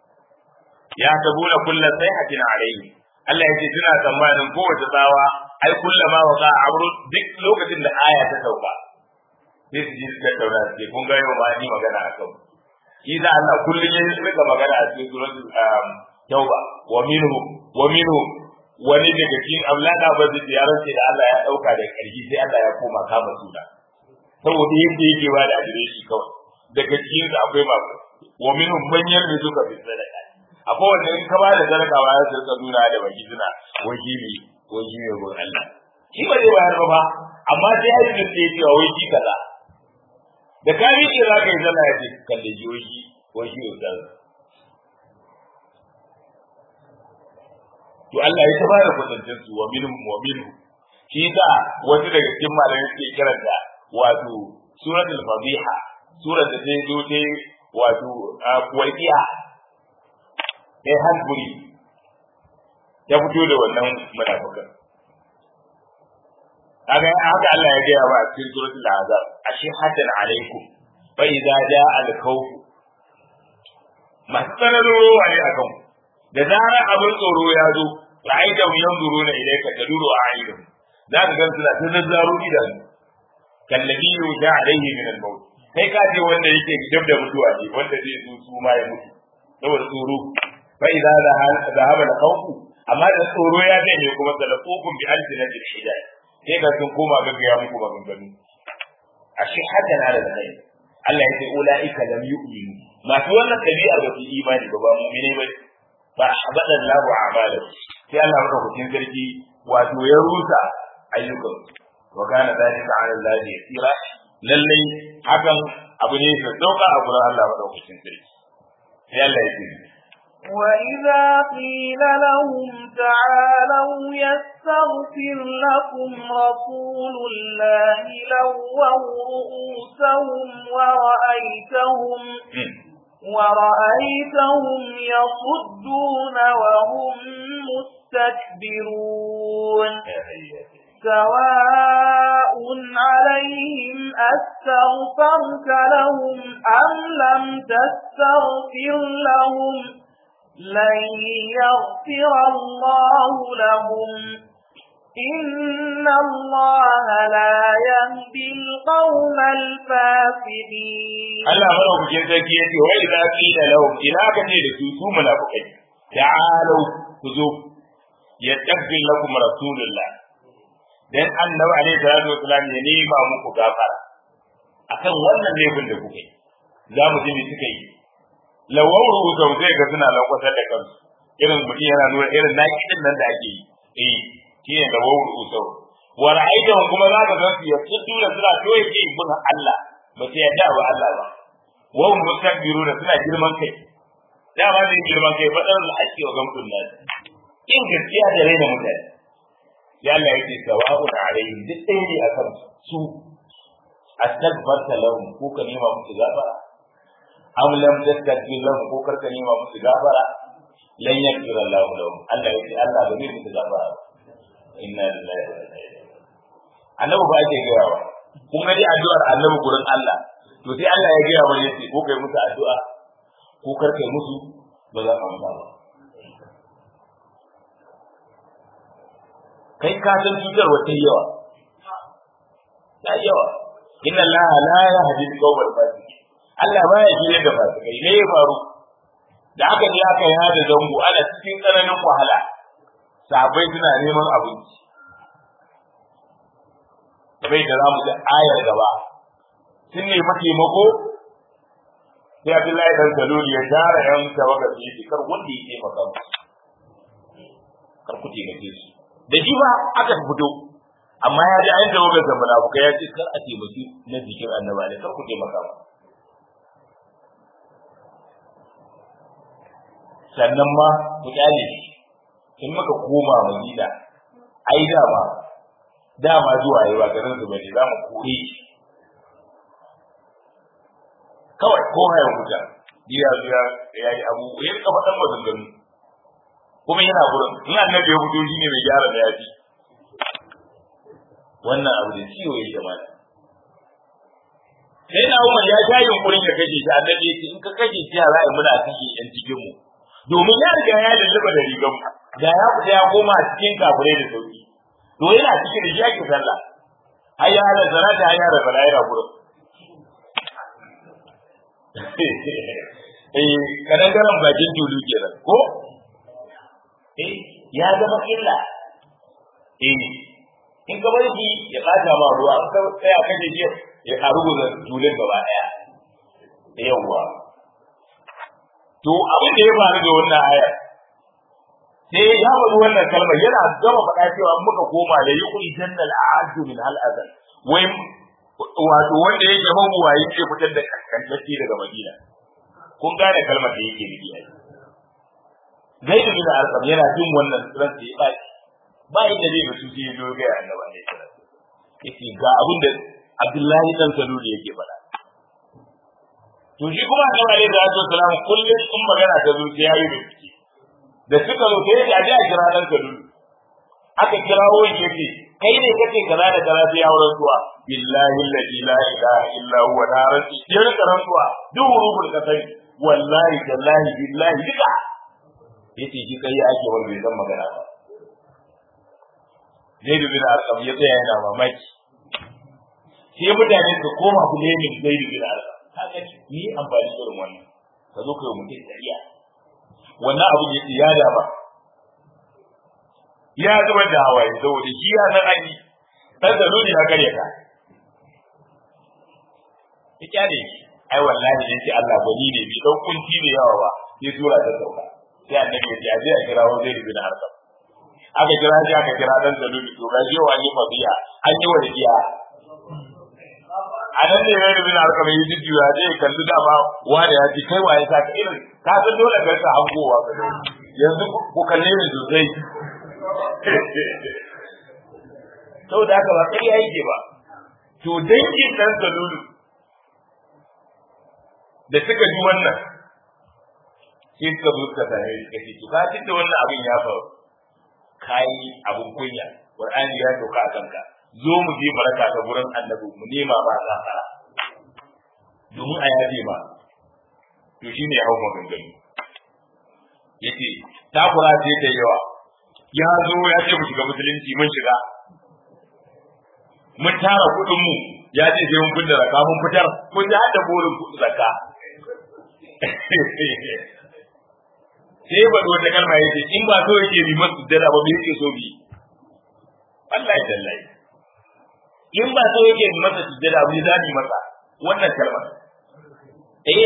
ya tabuna kullu sayhatin alayhi Allah ya ce suna tsammanin kowace tsawa ai kullama wa ka amru duk lokacin da aya ta sauka sai su ji su tattauna su ce kun ga yau ma ni magana a kan shi da Allah kullum ya rika magana a cikin suratul tauba wa minhu wa minhu wani daga cikin aulada ba zai ya rance da Allah ya dauka da karfi sai Allah ya koma kama suna saboda yadda yake ba da adireshi kawai daga cikin su akwai ma wa minhum man yarzuka bi sadaqati akwai wanda in ka ba da sadaka ba ya rika nuna da baki suna wakili wakili ne gurin Allah shi ba zai bayar ba amma sai ya yi da cewa wai shi kaza da ka yi za ka yi zalla ya ce kalle ji wai shi wai shi ustaz to Allah ya tabara kwatancin su wa minhum wa minhum shi da wasu daga cikin malamai suke kiranta wato suratul fadiha surar da ta zo ta wato waqiya sai hasburi ya fito da wannan munafikan kaga haka Allah ya gaya ba a cikin suratul azab ashi hadan alaikum fa idza jaa al khawf masu tsananin ruwa ne akan da zarar abin tsoro ya zo ra'aita mu yanzuruna ilayka taduru a'yunum za ka gan suna ta zazzaro idanu kallabi yuja alaihi min al-maut kai ka ce wanda yake dab da mutuwa ne wanda zai zo su ma ya mutu saboda tsoro fa idza zahaba al-khawf amma da tsoro ya zai ne kuma talaqukum bi alsinatil hidayah sai ga sun koma gaggaya muku maganganu a shi hada na da kai Allah ya ce ulaika lam yu'minu masu wannan dabi'a ba su imani ba ba mu'mine ba ba habada Allahu a'malahu sai Allah maka hukuncin sarki wato ya rusa ayyukan wa kana dalika 'ala Allah yasira lalle hakan abu ne da dauka a gurin Allah madaukakin sarki sai Allah ya ce وإذا قيل لهم تعالوا يستغفر لكم رسول الله لووا رؤوسهم ورأيتهم ورأيتهم يصدون وهم مستكبرون سواء عليهم أستغفرت لهم أم لم تستغفر لهم لن يغفر الله لهم إن الله لا يهدي القوم الفاسدين Allah madaukakin sarki yace wa idza qila lahum ina ka ce da su su munafikai ta'alu ku zo yastaghfir lakum rasulullah dan annabi alaihi salatu wasallam ya nema muku gafara akan wannan laifin da kuka yi za mu ji me suka yi lawar rubuta zai ga suna lakwatar da kansu irin mutum yana nuna irin naƙidin nan da ake yi eh shi ne lawar rubuta wa ra'aytahum kuma za ka gansu ya tuddu da suna to yake bin Allah ba su yarda ba Allah ba wa hum mustakbiruna suna girman kai dama ne girman kai fadar al-haqqi wa gamtun nas in gaskiya da raina mutane ya Allah yake sawa'un alaihim duk ɗaya ne akan su astaghfarta lahum ko ka nema musu gafara am lam tastakbir lahum ko karka nema musu gafara lan yaghfir Allah lahum Allah yake Allah ba zai musu gafara inna lillahi wa inna ilaihi annabi ba ake gaya wa kun ga dai addu'ar annabi gurin Allah to sai Allah ya gaya wa yace ko kai musu addu'a ko karka musu ba za ka amsa ba kai ka san cutarwa ta yawa ta yawa inna Allah la yahdi al-qawmal fasiqin Allah baya shirye da fasikai ne ya faru da aka je aka yi da zango ana cikin tsananin wahala sabai suna neman abinci bai da zamu da ayar gaba sun nemi taimako sai Abdullahi dan Salul ya tara yan tawaga su yi kar wanda ya taimaka musu kar ku taimake su da shi ba aka fito amma ya ji an tawaga da munafuka ya ce kar a taimaki na jikin annaba ne kar ku taimaka ba sannan ma ku kyale shi in muka koma Madina ai dama dama zuwa yi ba garin su bane za mu kore shi kawai ko haya wuta biya biya ya yi abu ya rika faɗan maganganu kuma yana gurin in annabi ya fito shi ne mai gyara da yafi wannan abu da ciwo ya jama'a sai na umar ya sha yunkurin ya kashe shi annabi ya ce in ka kashe shi ya za'a muna kashe yan cikin mu domin ya riga ya lulluɓa da rigan da ya fita ya koma cikin kafirai da sauki to yana cikin da shi ake sallah hayya ala salata hayya da bala yana gurin eh kadangaren bakin tulu kenan ko eh ya zama illa eh in ka bar shi ya bata ma ruwa in ka tsaya kaje shi ya karu da tulun gaba daya yawwa to abin da ya faru da wannan aya sai ya faɗi wannan kalmar yana gama faɗa cewa muka koma da yi kuri jannal a'adu min hal azal wai wato wanda yake mabuwayi ke fitar da kaskantacce daga madina kun gane kalmar da yake nufi ai zaidu bin arqam yana jin wannan ran sai ya baki ba inda zai mutu sai ya zo ga annabi ne yace ga abin da Abdullahi dan Saluli yake faɗa to shi kuma annabi alaihi salatu wasalam kullum in magana ta zo sai yayi bincike da suka zo sai ya ji a kira dan Saluli aka kirawo shi yace kai ne kake kaza da kaza sai auren zuwa billahi alladhi la ilaha illa huwa la rabbi sai ka rantsuwa duk rubul kasai wallahi tallahi billahi duka yace shi kai ake wani bai san magana ba Zaidu bin Arqam ya tsaya yana mamaki sai mutane su koma ku nemi Zaidu bin Arqam kaga ni amfani da irin wannan ka zo ka yi mutum dariya wannan abu ya ya da ba ya zubar da hawaye saboda shi ya san an yi dan da nuni ya kare ka ya kyale ai wallahi ne sai Allah gwani ne bi dan kunci ne yawa ba sai sura ta sauka sai annabi ya ce aje a kira wa zai bin harkam aka kira shi aka kira dan da nuni to gaji wa ni mabiya an yi wadiya a nan ne rai bin harkam yi jujjuya zai kalli dama wanda ya ji kai waye sa ka irin ka san dole ga ka hangowa ka yanzu ku kalle ni sosai saboda haka ba kai yake ba to dangin dan salulu da suka ji wannan sai suka zo suka tare shi kace to ka da wannan abin ya faru kai abun kunya qur'ani ya doka a kanka zo mu je baraka ga gurin annabi mu nema ba gafara domin a yaje ba to shine ya hau maganganu yace takura ce ta yawa ya zo ya ce mu shiga musulunci mun shiga mun tara kuɗin mu ya ce sai mun fitar zakka mun fitar mun ji hada burin kuɗin zakka sai ba wata kalma yace in ba so yake bi masu dala ba me yake so bi Allah ya dallahi in ba so yake bi masa sujjada ba zani masa wannan kalma eh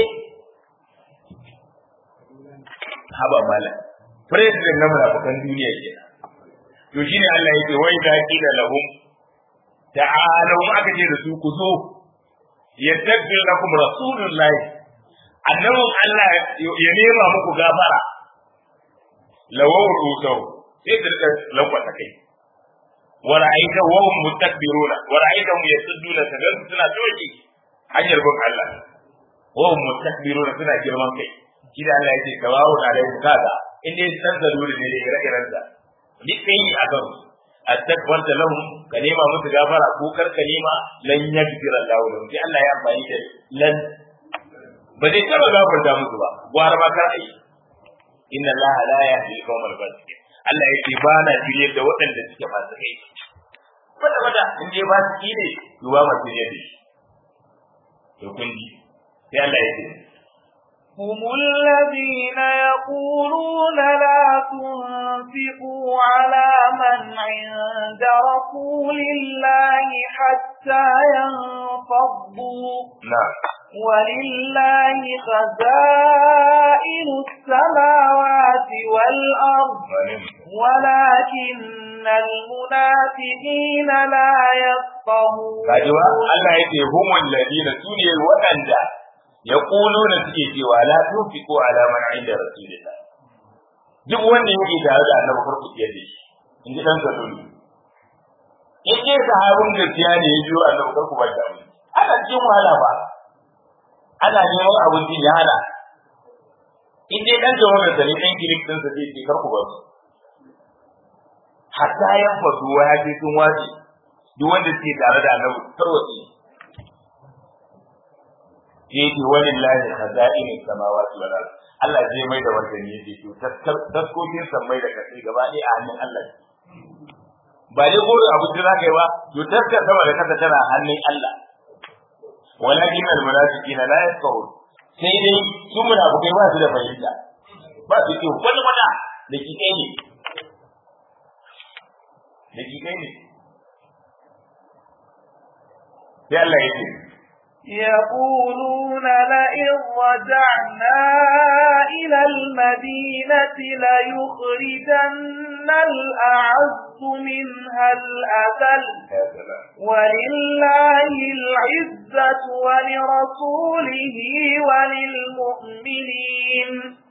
haba malam president na munafikan duniya ke to shine Allah yake wai da kila lahum ta'alu aka ce da su ku zo yastaghfir lakum rasulullah annabin Allah ya nema muku gafara lawaw rusau sai da rika lankwata kai wa ra'aita wa hum mustakbiruna wa ra'aitahum yasudduna kaga suna toki hanyar bin Allah wa hum mustakbiruna suna girman kai shi da Allah yake kawawo na da kaga in dai san zaruri ne da ire-iren sa ni kai a kan astagfarta lahum ka nema musu gafara ko kar ka nema lan yaghfir Allah lahum sai Allah ya amfani da lan ba zai taba gafarta musu ba gwara ma kar ai inna Allah la yahdi al-qawmal fasiqin Allah yake ba na shirye da waɗanda suke fasikai wanda wanda in dai ba su ne to ba ma shirye da shi to kun ji sai Allah yake هم الذين يقولون لا تنفقوا على من عند رسول الله حتى ينفضوا نعم ولله خزائن السماوات والأرض ولكن المنافقين لا يفقهون kajiwa Allah yake humul ladina sune waɗanda yaquluna suke cewa la tunfiqu ala man inda rasulillah duk wanda yake tare da annabi farko ya da shi in ji dan sadulu in dai sahabin gaskiya ne ya jiyo annabi farko ba da mu ana cikin wahala ba ana neman abincin ya hana in dai dan jawabin sa ne dan kilif din sa zai ce karku ba su hatta yan fasuwa ya ce sun wace duk wanda suke tare da annabi tarwatsi yake walillahi khaza'in samawati wal ard Allah zai mai da martani yake to taskokin sammai da kasai gaba ɗaya a hannun Allah ba dai gore abu da zaka yi ba to taskar sama da kasa tana hannun Allah walakin al munafiqina la yafqahun sai dai su munafukai ba su da fahimta ba su ce wani wata da ki kai ne da ki kai ne sai Allah ya ce يقولون لئن رجعنا إلى المدينة ليخرجن الأعز منها الأذل ولله العزة ولرسوله وللمؤمنين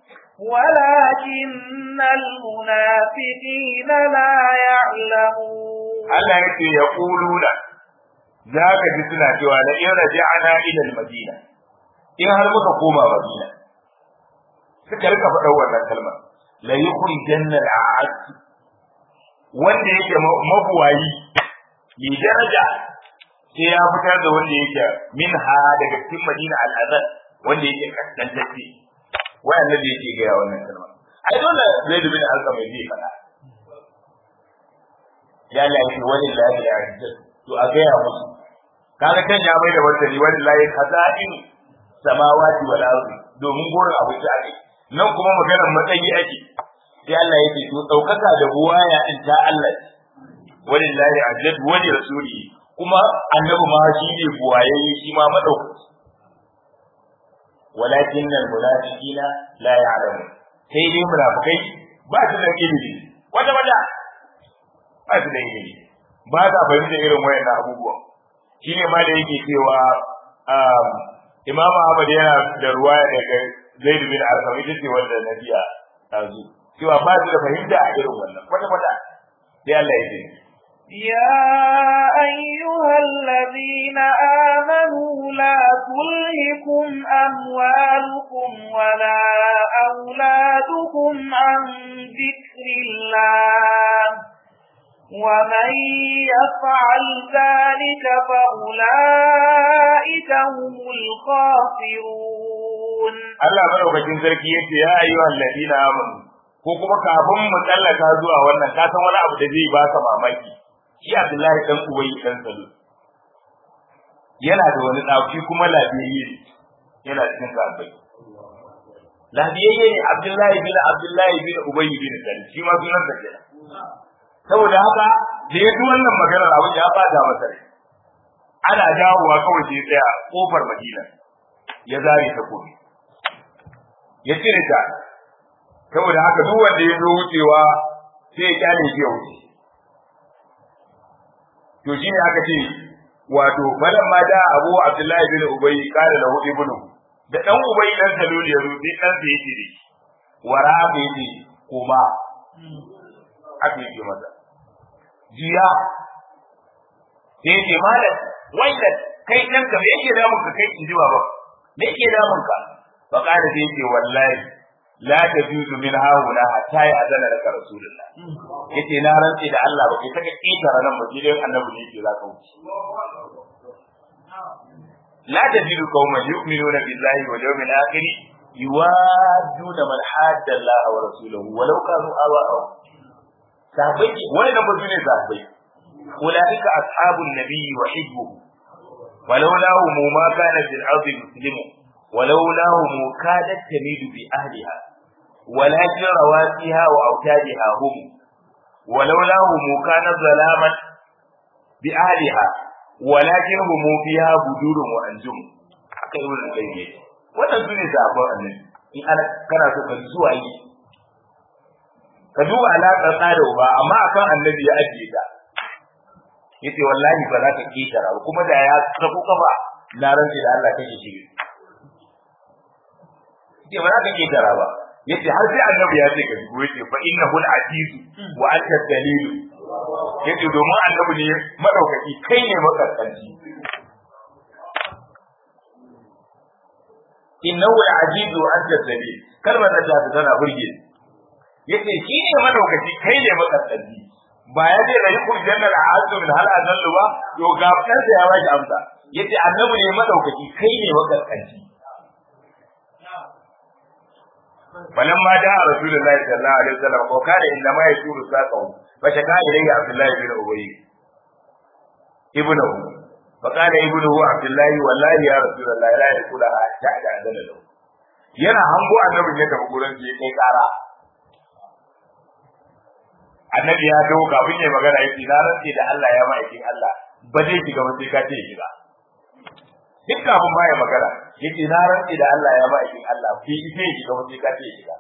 ولكن المنافقين لا يعلمون Allah ya ce ya ƙuluna za ka ji suna cewa la in raja'ana ila al-madina in har muka koma madina suka rika faɗa wannan kalma la yukhrijanna al-a'az wanda yake mabuwayi bi daraja sai ya fitar da wanda yake minha daga cikin madina al-azal wanda yake kaskantacce wayannan da yake gaya wannan kalma ai dole zai dubi da alƙa mai zai faɗa ya lafi wani lafi ya to a gaya musu kaga kan ya mai da martani wani layi khaza'in samawati wal ardi domin gurin abu ta ake nan kuma maganar matsayi ake sai Allah yake to daukaka da buwaya in ta Allah wani lahi ajad wani rasuli kuma annabi ma shi ne buwaye shi ma madaukaki walakin al munafiqina la ya'lamu sai dai munafikai ba su da ilimi wanda wanda ba su da ilimi ba sa fahimta irin wayannan abubuwan shi ne ma da yake cewa Imam Ahmad yana da ruwaya daga Zaid bin Arqam ita ce wanda na biya tazu cewa ba su da fahimta a irin wannan kwata kwata sai Allah ya ce يا أيها الذين آمنوا لا تلهكم أموالكم ولا أولادكم عن ذكر الله ومن يفعل ذلك فأولئك هم الخاسرون Allah madaukakin sarki yace ya ayyuhal ladina amanu ko kuma kafin mu tsallaka zuwa wannan ka san wani abu da zai baka mamaki shi Abdullahi dan Ubayy dan Salu yana da wani tsafi kuma lafiyayye yana cikin sahabbai lafiyayye ne Abdullahi bin Abdullahi bin Ubayy bin Salu shi ma sunan sa kenan saboda haka da ya ji wannan maganar abin ya bada masa rai ana dawowa kawai sai tsaya kofar Madina ya zare ta kofi ya cire ta saboda haka duk wanda ya zo wucewa sai ya kyale shi ya wuce to shine aka ce wato falan ma da Abu Abdullahi bin Ubay kada lahu ibnu da dan Ubay dan Salul ya zo sai dan sa yake da shi wara bai yi kuma aka yi masa jiya sai ce malam wanda kai dan ka me yake damun ka kai inji baba me yake damun ka fa kada sai ce wallahi la tajuzu min hauna hatta ya azana laka rasulullah yace na rantsi da Allah ba kai saka kitara nan ba gidan annabi ne yake zaka wuce la tajidu qauman yu'minuna billahi wal yawmil akhir yuwadduna man hadda Allah wa rasulahu walau kanu aba'ahum sahabbai wannan ba su ne sahabbai ulaika ashabun nabiyyi wa hibbuhu ولولاه ما كان في الأرض مسلم ولولاه كادت تميل بأهلها ولكن رواسيها وأوتادها هم ولولاه كان ظلاما بأهلها ولكن هم فيها بدور وأنجم haka yi wannan kai ne wannan su ne zaɓen annabi in ana kana so ka ji zuwa yi ka duba alaƙar tsada ba amma akan annabi ya ajiye ta yace wallahi ba za ka ketara ba kuma da ya sako kafa na rantsi da Allah kake shi yace ba za ka ketara ba yace har sai annabi ya ce ka shigo yace fa innahu al-aziz wa anta dalil yace domin annabi ne madaukaki kai ne makaskanci innahu al-aziz wa anta dalil kalmar da ta tana burge yace shi ne madaukaki kai ne makaskanci ba ya ce da yukun jannar a azu min hal azallu ba to ga kansa ya baki amsa yace annabi ne madaukaki kai ne magaskanci falan ma da rasulullahi sallallahu alaihi wasallam ko kada inda ma yashuru saqahu fa shaka ilayya abdullahi bin ubay ibnu fa kana ibnu abdullahi wallahi ya rasulullahi la yakula hatta da azallu yana hango annabin ya tafi gurin ya kai kara annabi ya dawo kafin ya magana yake na rantse da Allah ya ma'aikin Allah ba zai shiga ba sai ka ce shiga duk kafin ma ya magana yake na rantse da Allah ya ma'aikin Allah fi ita ya shiga ba sai ka ce shiga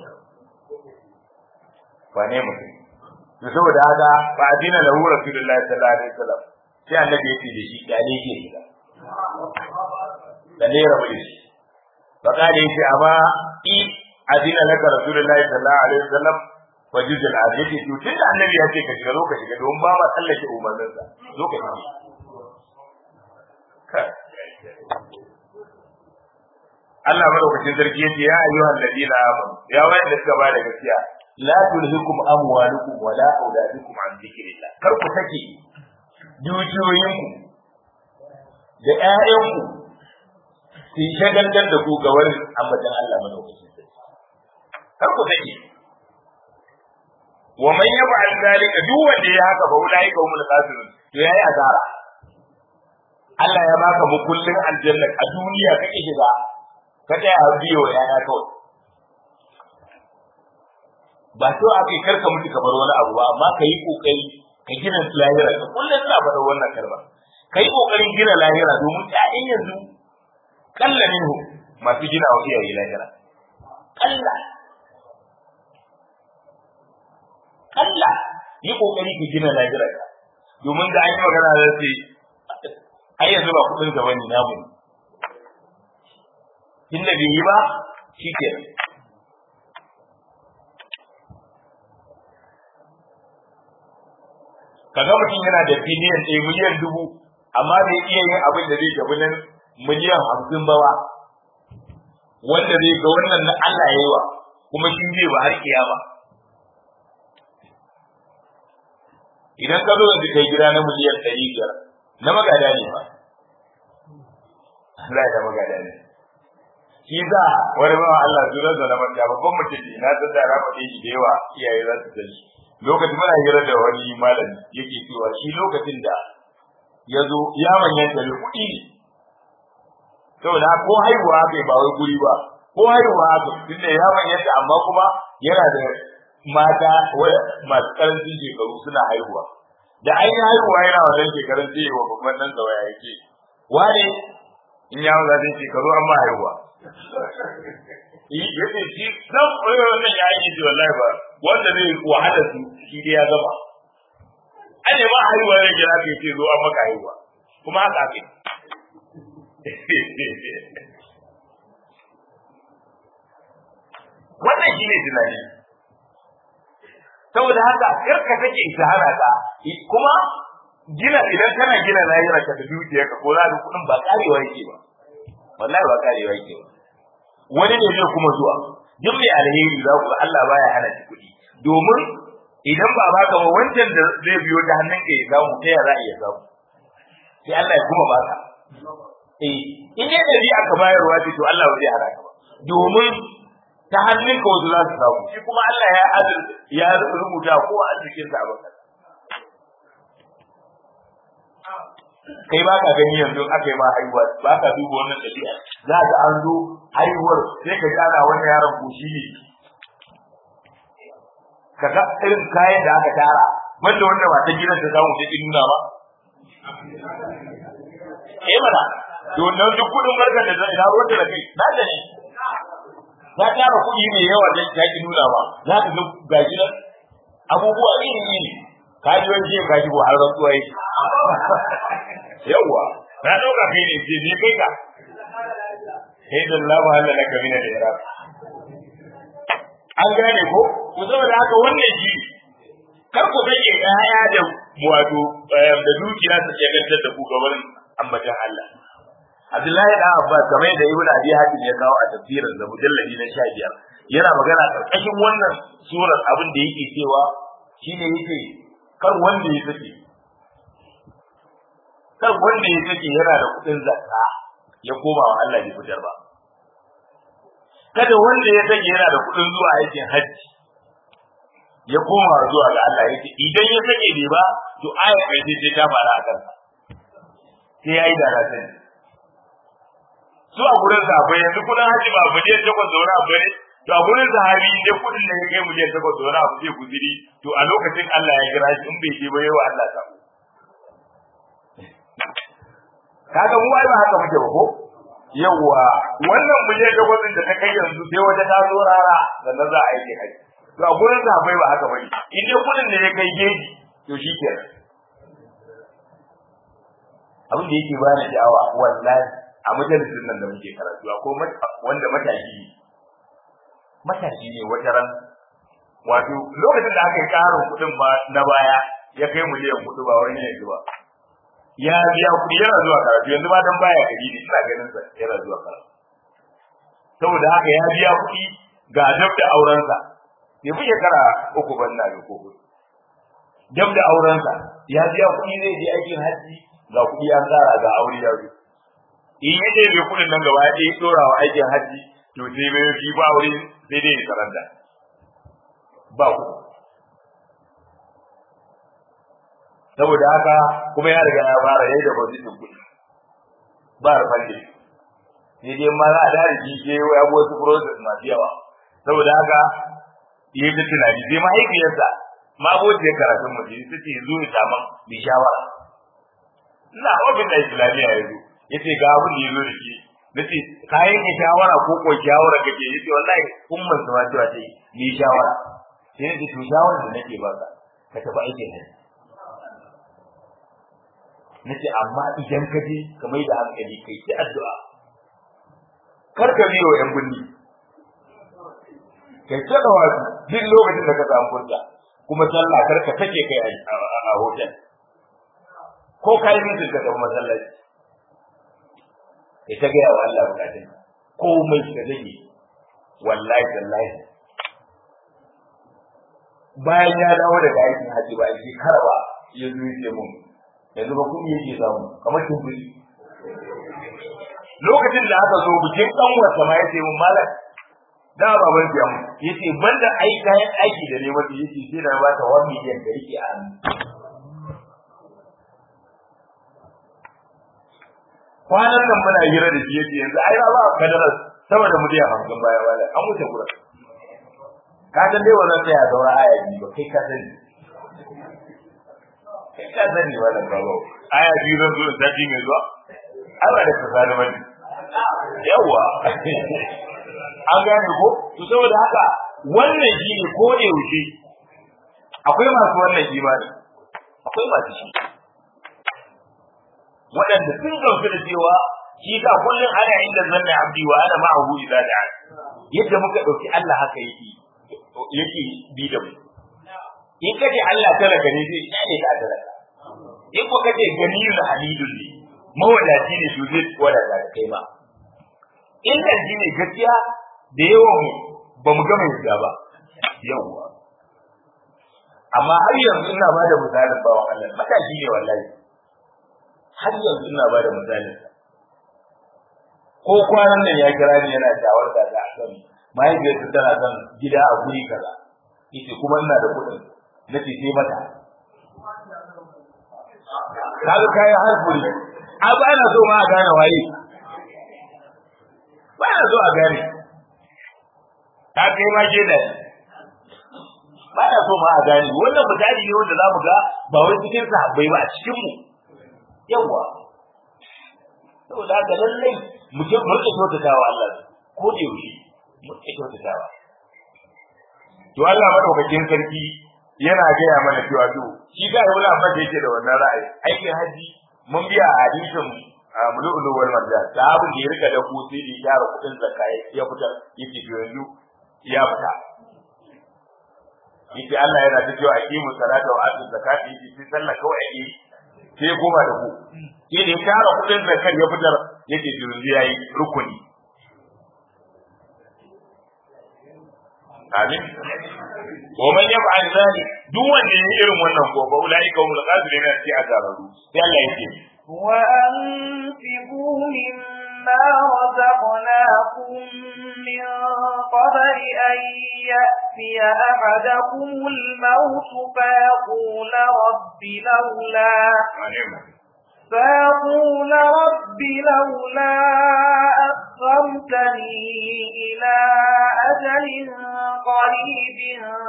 ba ne mutum to saboda haka fa adina lahu rasulullahi sallallahu alaihi wasallam sai annabi yake da shi dale ke shiga dale rabu da shi fa kale yace amma i adina laka rasulullahi sallallahu alaihi wasallam wa juzul aditi to tunda annabi ya ce ka shiga zo ka shiga don ba ma tsallake umarnin sa zo ka shiga Allah madaukakin sarki yace ya ayyuhal ladina amanu ya wayanda suka ba da gaskiya la tulhikum amwalukum wala auladukum an dhikrillah kar ku take dukiyoyinku da ƴaƴanku su shagaltar da ku ga wani ambatan Allah madaukakin sarki kar ku take wa man yaf'al dhalika duk wanda ya haka fa ulai ka humul khasirun to yayi azara Allah ya baka mukullin aljanna a duniya kake shiga ka tsaya biyo yaya kawai ba so aka yi karka mutu kamar wani abu ba amma ka yi kokari ka gina lahira ka kullum ina faɗa wannan karba ka yi kokarin gina lahira domin ƴaƴan yanzu kalla minhu masu gina wa iyaye lahira kalla kalla yi kokari ka gina lahira ka domin da an yi magana da ce ai yanzu ba kuɗin gaba ne namu tunda bai yi ba shi kenan kaga mutum yana da biliyan ɗaya miliyan dubu amma bai iya yin abin da zai tafi nan miliyan hamsin ba ba wanda zai ga wannan na Allah ya yi wa kuma shi zai ba har kiyama idan ka zo yanzu kai gida na miliyan ɗari biyar na magada ne ba Allah ya magada ne shi za wani bawa Allah zuwa da na manta babban mutum ne na san da rafa ɗaya da yawa iyaye za su sani lokacin muna hira da wani malami yake cewa shi lokacin da ya zo ya manyanta da kuɗi ne saboda ko haihuwa aka ba wai guri ba ko haihuwa aka tunda ya manyanta amma kuma yana da mata masu karancin shekaru suna haihuwa da an yi haihuwa yana wannan shekarun sai wa babban nan da waya yake wane in ya maza zai shekaru an ma haihuwa yace shi dan koyo wannan ya yi ji wallahi ba wanda zai wahala su shi dai ya gama ane ma haihuwa ne kira ka ce zo an maka haihuwa kuma haka ake wannan shi ne tunani saboda haka karka take shahara ka kuma gina idan kana gina lahira ka da dukiyarka ko za ka kudin ba karewa yake ba wallahi ba karewa yake ba wani ne zai kuma zuwa duk mai alheri za ku Allah baya hana shi kuɗi domin idan ba baka ba wancan da zai biyo ta hannun ka ya samu ta ya za a iya samu sai Allah ya kuma baka eh in dai dari aka bayarwa ce to Allah ba zai hana ka ba domin ta hannun ka wasu za su samu shi kuma Allah ya azur ya rubuta ko a cikin sa baka kai ba ka gani yanzu aka yi ma haihuwa ba ka duba wannan ɗabi'a za ka an zo haihuwar sai ka gana wannan yaron ko shi ne ka ga irin kayan da aka tara wanda wanda ba ta gidan ta samu sai nuna ba eh mana to nan duk kudin barkar da zai dawo da kai na da ne za tara kuɗi mai yawa da ta ki nuna ba za ka ga gaji nan abubuwa iri iri kaji wani je kaji ko har rantsuwa yake yawa na dauka kai ne je ne kai ka sai da Allah ba Allah laka mina da yara an gane ko ku saboda haka wannan ji kar ku sake ƴaƴa da wato da dukiya su shagaltar da ku gaban ambatan Allah Abdullahi da Abbas kamar da Ibn Abi Hatim ya kawo a tafsirin da mujalladi na 15 yana magana karkashin wannan surar abin da yake cewa shine yake kar wanda ya sake kar wanda ya sake yana da kudin zakka ya koma wa Allah bai fitar ba kada wanda ya sake yana da kudin zuwa aikin hajji ya koma zuwa ga Allah yake idan ya sake bai ba to ayar kai sai ta fara a kansa sai yayi da rasan su a gurin sahabbai yanzu kudin haji ba miliyan takwas da wani abu ne to a gurin sahabi in dai kudin da ya kai miliyan takwas da wani abu zai guziri to a lokacin Allah ya kira shi in bai je ba yawa Allah ta kaga mu ai ba haka muke ba ko yawa wannan miliyan takwas da ta kai yanzu sai wata ta zo rara sannan za a yi haji to a gurin sahabbai ba haka bane in dai kudin da ya kai geji to shi kenan abin da yake bani sha'awa wallahi a majalisin nan da muke karatu ko wanda matashi ne matashi ne wata ran wato lokacin da aka yi karin kuɗin ba na baya ya kai miliyan kuɗi ba wani yanzu ba ya biya kuɗi yana zuwa karatu yanzu ba dan baya gari ne ina ganin sa yana zuwa karatu saboda haka ya biya kuɗi ga dab da aurensa bai fi shekara uku ban na ko huɗu dab da aurensa ya biya kuɗi zai je aikin hajji ga kuɗi an tsara ga aure ya zo in ya je bai kuɗin nan gaba ɗaya ɗora wa aikin hajji to sai bai fi ba aure sai dai karanta ba ku saboda haka kuma ya riga ya fara yayi da position kuɗi ba rufalle sai dai ma za a dare shi ke ya bo wasu process masu yawa saboda haka yayi ta tunani sai mahaifiyarsa ma abociyar karatun mutum ita ce zo ya samu mai shawara ina ofin da islamiyya ya zo ya ce ga abin da ya zo da shi na ce ka yanke shawara ko ko shawara kake ya ce wallahi umman su ma cewa ce ni shawara sai na ce to shawara da nake baka ka tafi aikin hajji na ce amma idan ka je ka mai da hankali kai ta addu'a kar ka biyo yan binni kai ta da wasu duk lokacin da ka samu furta kuma sallah kar ka take kai a hotel ko ka yi mutum ka tafi masallaci ya ta gaya wa Allah bukatun komai ka zage wallahi tallahi bayan ya dawo daga aikin haji ba shi karba ya zo ya ce mun yanzu ba kuɗi yake samu kamar tumbuli lokacin da aka zo bikin ɗan wasa ma ya ce mun malam da baban ya mu yace banda ai kayan aiki da ne mata yace sai da ba ta 1 miliyan da yake a hannu kwanan nan muna hira da shi yace yanzu ai ba kadarar sama da miliyan hamsin baya baya an wuce gura ka san dai wannan sai ya daura aya biyu ba kai ka sani kai ka sani wannan baba aya biyu zan zo da ji mai zuwa ai ba da kasani bane yawa an gane ko to saboda haka wannan shi ne ko da yaushe akwai masu wannan imani akwai masu shi waɗanda sun gamsu da cewa shi ka kullum ana inda zanna abdi wa ana ma'ahu idza da'a yadda muka dauki Allah haka yake yake bi da mu in kace Allah talaka ne zai ne ka talaka in ko kace ganiyul halidul ne mawadaci ne to zai wadata kai ma in da ne gaskiya da yawan ba mu gama yadda ba yawa amma har yanzu ina ba da misalin bawan Allah matashi ne wallahi har yanzu ina ba da misalin ko kwanan nan ya kira ni yana shawarta da akan mahaifiyarsa tana son gida a guri kaza yace kuma ina da kuɗin na ce sai mata kaga kai har guri a ba na so ma a gane waye ba na so a gane ta kai ma ke da ba na so ma a gane wannan misali ne wanda za mu ga ba wai cikin sahabbai ba a cikin mu yawa saboda haka lallai mu je mu rike kyautatawa Allah ko da yaushe mu rike kyautatawa to Allah madaukakin sarki yana gaya mana cewa to shi ga wani amma da yake da wannan ra'ayi aikin haji mun biya a hadisin mulu'ulu wal marjan sahabin da ya rika da kusi da ya gyara kudin zakka ya fitar yake to yanzu ya fita yake Allah yana ta cewa aqimu salata wa atu zakata yake sai sallah kawai ake sai goma da ku sai da ya tara kudin zakar ya fitar yake yanzu yayi rukuni amin wa man yaf'al zalik duk wanda yayi irin wannan ko ba ulai ka umul qadirin sai a zararu sai Allah yake wa anfiqu mimma razaqnakum min qabli an ya'tiya ahadakum al-maut fa yaqula rabbi lawla فيقول رب لولا أخرتني إلى أجل قريب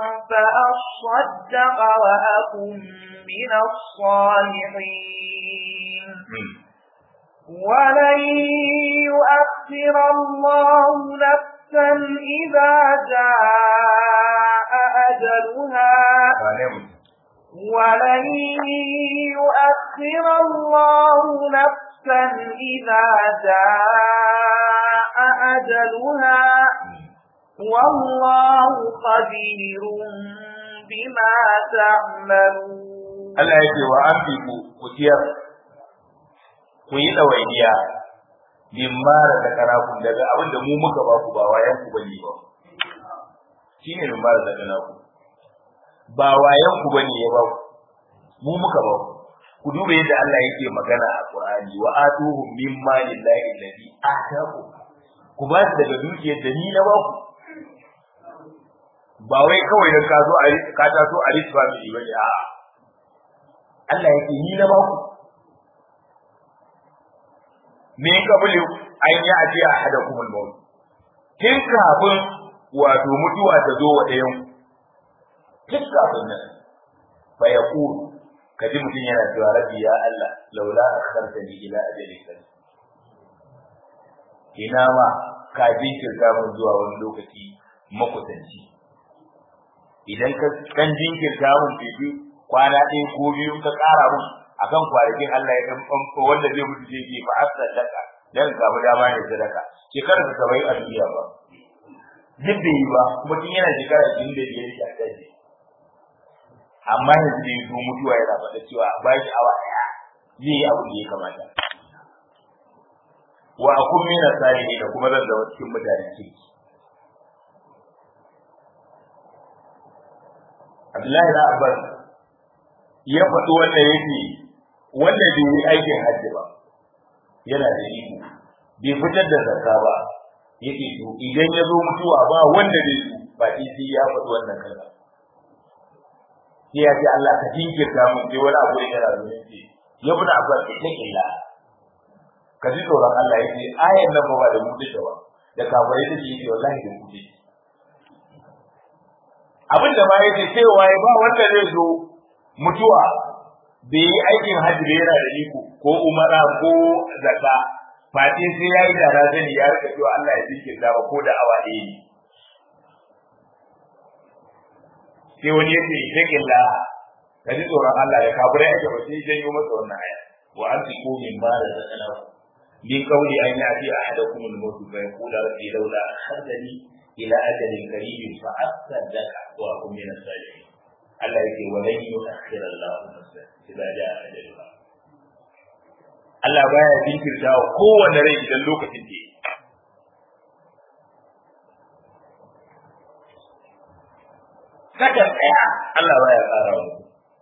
فأصدق وأكن من الصالحين ولن يؤخر الله نفسا إذا جاء أجلها ولن يؤخر الله نفسا إذا جاء أجلها والله خبير بما تعملون Allah ya ce wa an fi ku ku ciyar ku yi ɗawainiya bin mara da karakun daga abin da mu muka ba ku ba wayan ku bane ba shi ne bin mara da karakun ba wayan ku bane ya ba ku mu muka ba ku ku duba yadda Allah yake magana a Qur'ani wa atuhum min mali llahi alladhi ataakum ku ba su daga dukiyar da ni na ba ku ba wai kawai da ka zo a ka taso a rich family bane a'a Allah yake ni na ba ku me kabulu an yi aje a hada kuma maut kin kafin wato mutuwa ta zo wa ɗayan kin kafin nan fa yaqulu kaji mutum yana cewa rabbi ya Allah laula akhartani ila ajalin kan ina ma ka jinkirta mun zuwa wani lokaci makusanci idan ka kan jinkirta mun bibi kwana ɗaya ko biyu ka ƙara mun akan kwanakin Allah ya dan famfo wanda zai mutu zai je fa sadaka dan samu dama ne sadaka shekarar ta bai a duniya ba duk da yi ba kuma tun yana shekara 25 yake a kai amma yanzu da yazo mutuwa yana faɗa cewa a ba shi awa ɗaya zai yi abin da ya kamata wa akun mina salihin da kuma zan zama cikin mutanen kirki Abdullahi na Abbas ya faɗi wanda yake wanda bai yi aikin hajji ba yana da iko bai fitar da zakka ba yake to idan ya zo mutuwa ba wanda zai zo ba sai ya faɗi wannan kalma sai ya ce Allah ka jinkirta mun sai wani abu yana da zuci ya bi da abbas ta illa ka ji tsoron Allah yace ayan nan ba da mu da ba da kafirai take yi wallahi da mu take abin da ma yace cewa ba wanda zai zo mutuwa bai yi aikin hajji da yana da iko ko umara ko zakka fati sai ya yi da razani ya rika cewa Allah ya jinkirta ba ko da awa ɗaya ne sai wani yake shakin la ka ji tsoron Allah da kafirai ake ba sai janyo masa wannan aya wa an fi ko min ba da zakana min kauli an yi ati ahadakum al-maut fa yaqulu rabbi laula akhadani ila ajalin qarib fa asaddaqa wa akun min as-salihin Allah yake wa lan yu'akhkhira Allah nafsan idza jaa ajaluha Allah baya jinkirta wa kowanne rai idan lokacin da Saka tsaya Allah baya tsara wa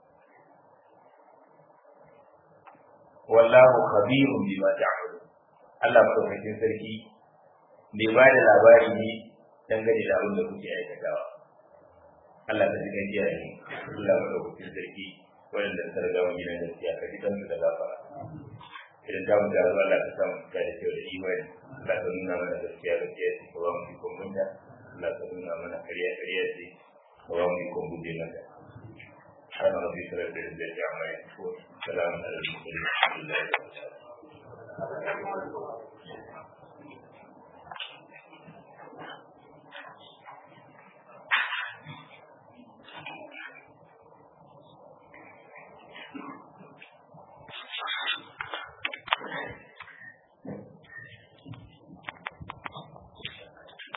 Wallahu khabirun bima ta'malun Allah madaukakin sarki bai ba da labari ne dangane da abin da kuke aikatawa Allah ta ji gajiya ne Allah madaukakin sarki wanda ta riga wani gidan gaskiya ka ji kansu da gafara idan ta mu gaba Allah ta samu ta da kyau da imani Allah ta nuna mana gaskiya gaskiya ce ka ba mu ikon munta Allah ta nuna mana kariya kariya ce ka ba mu ikon guje mata سبحان ربك رب العزة عما يصفون سلام على المرسلين الحمد لله رب العالمين Thank you.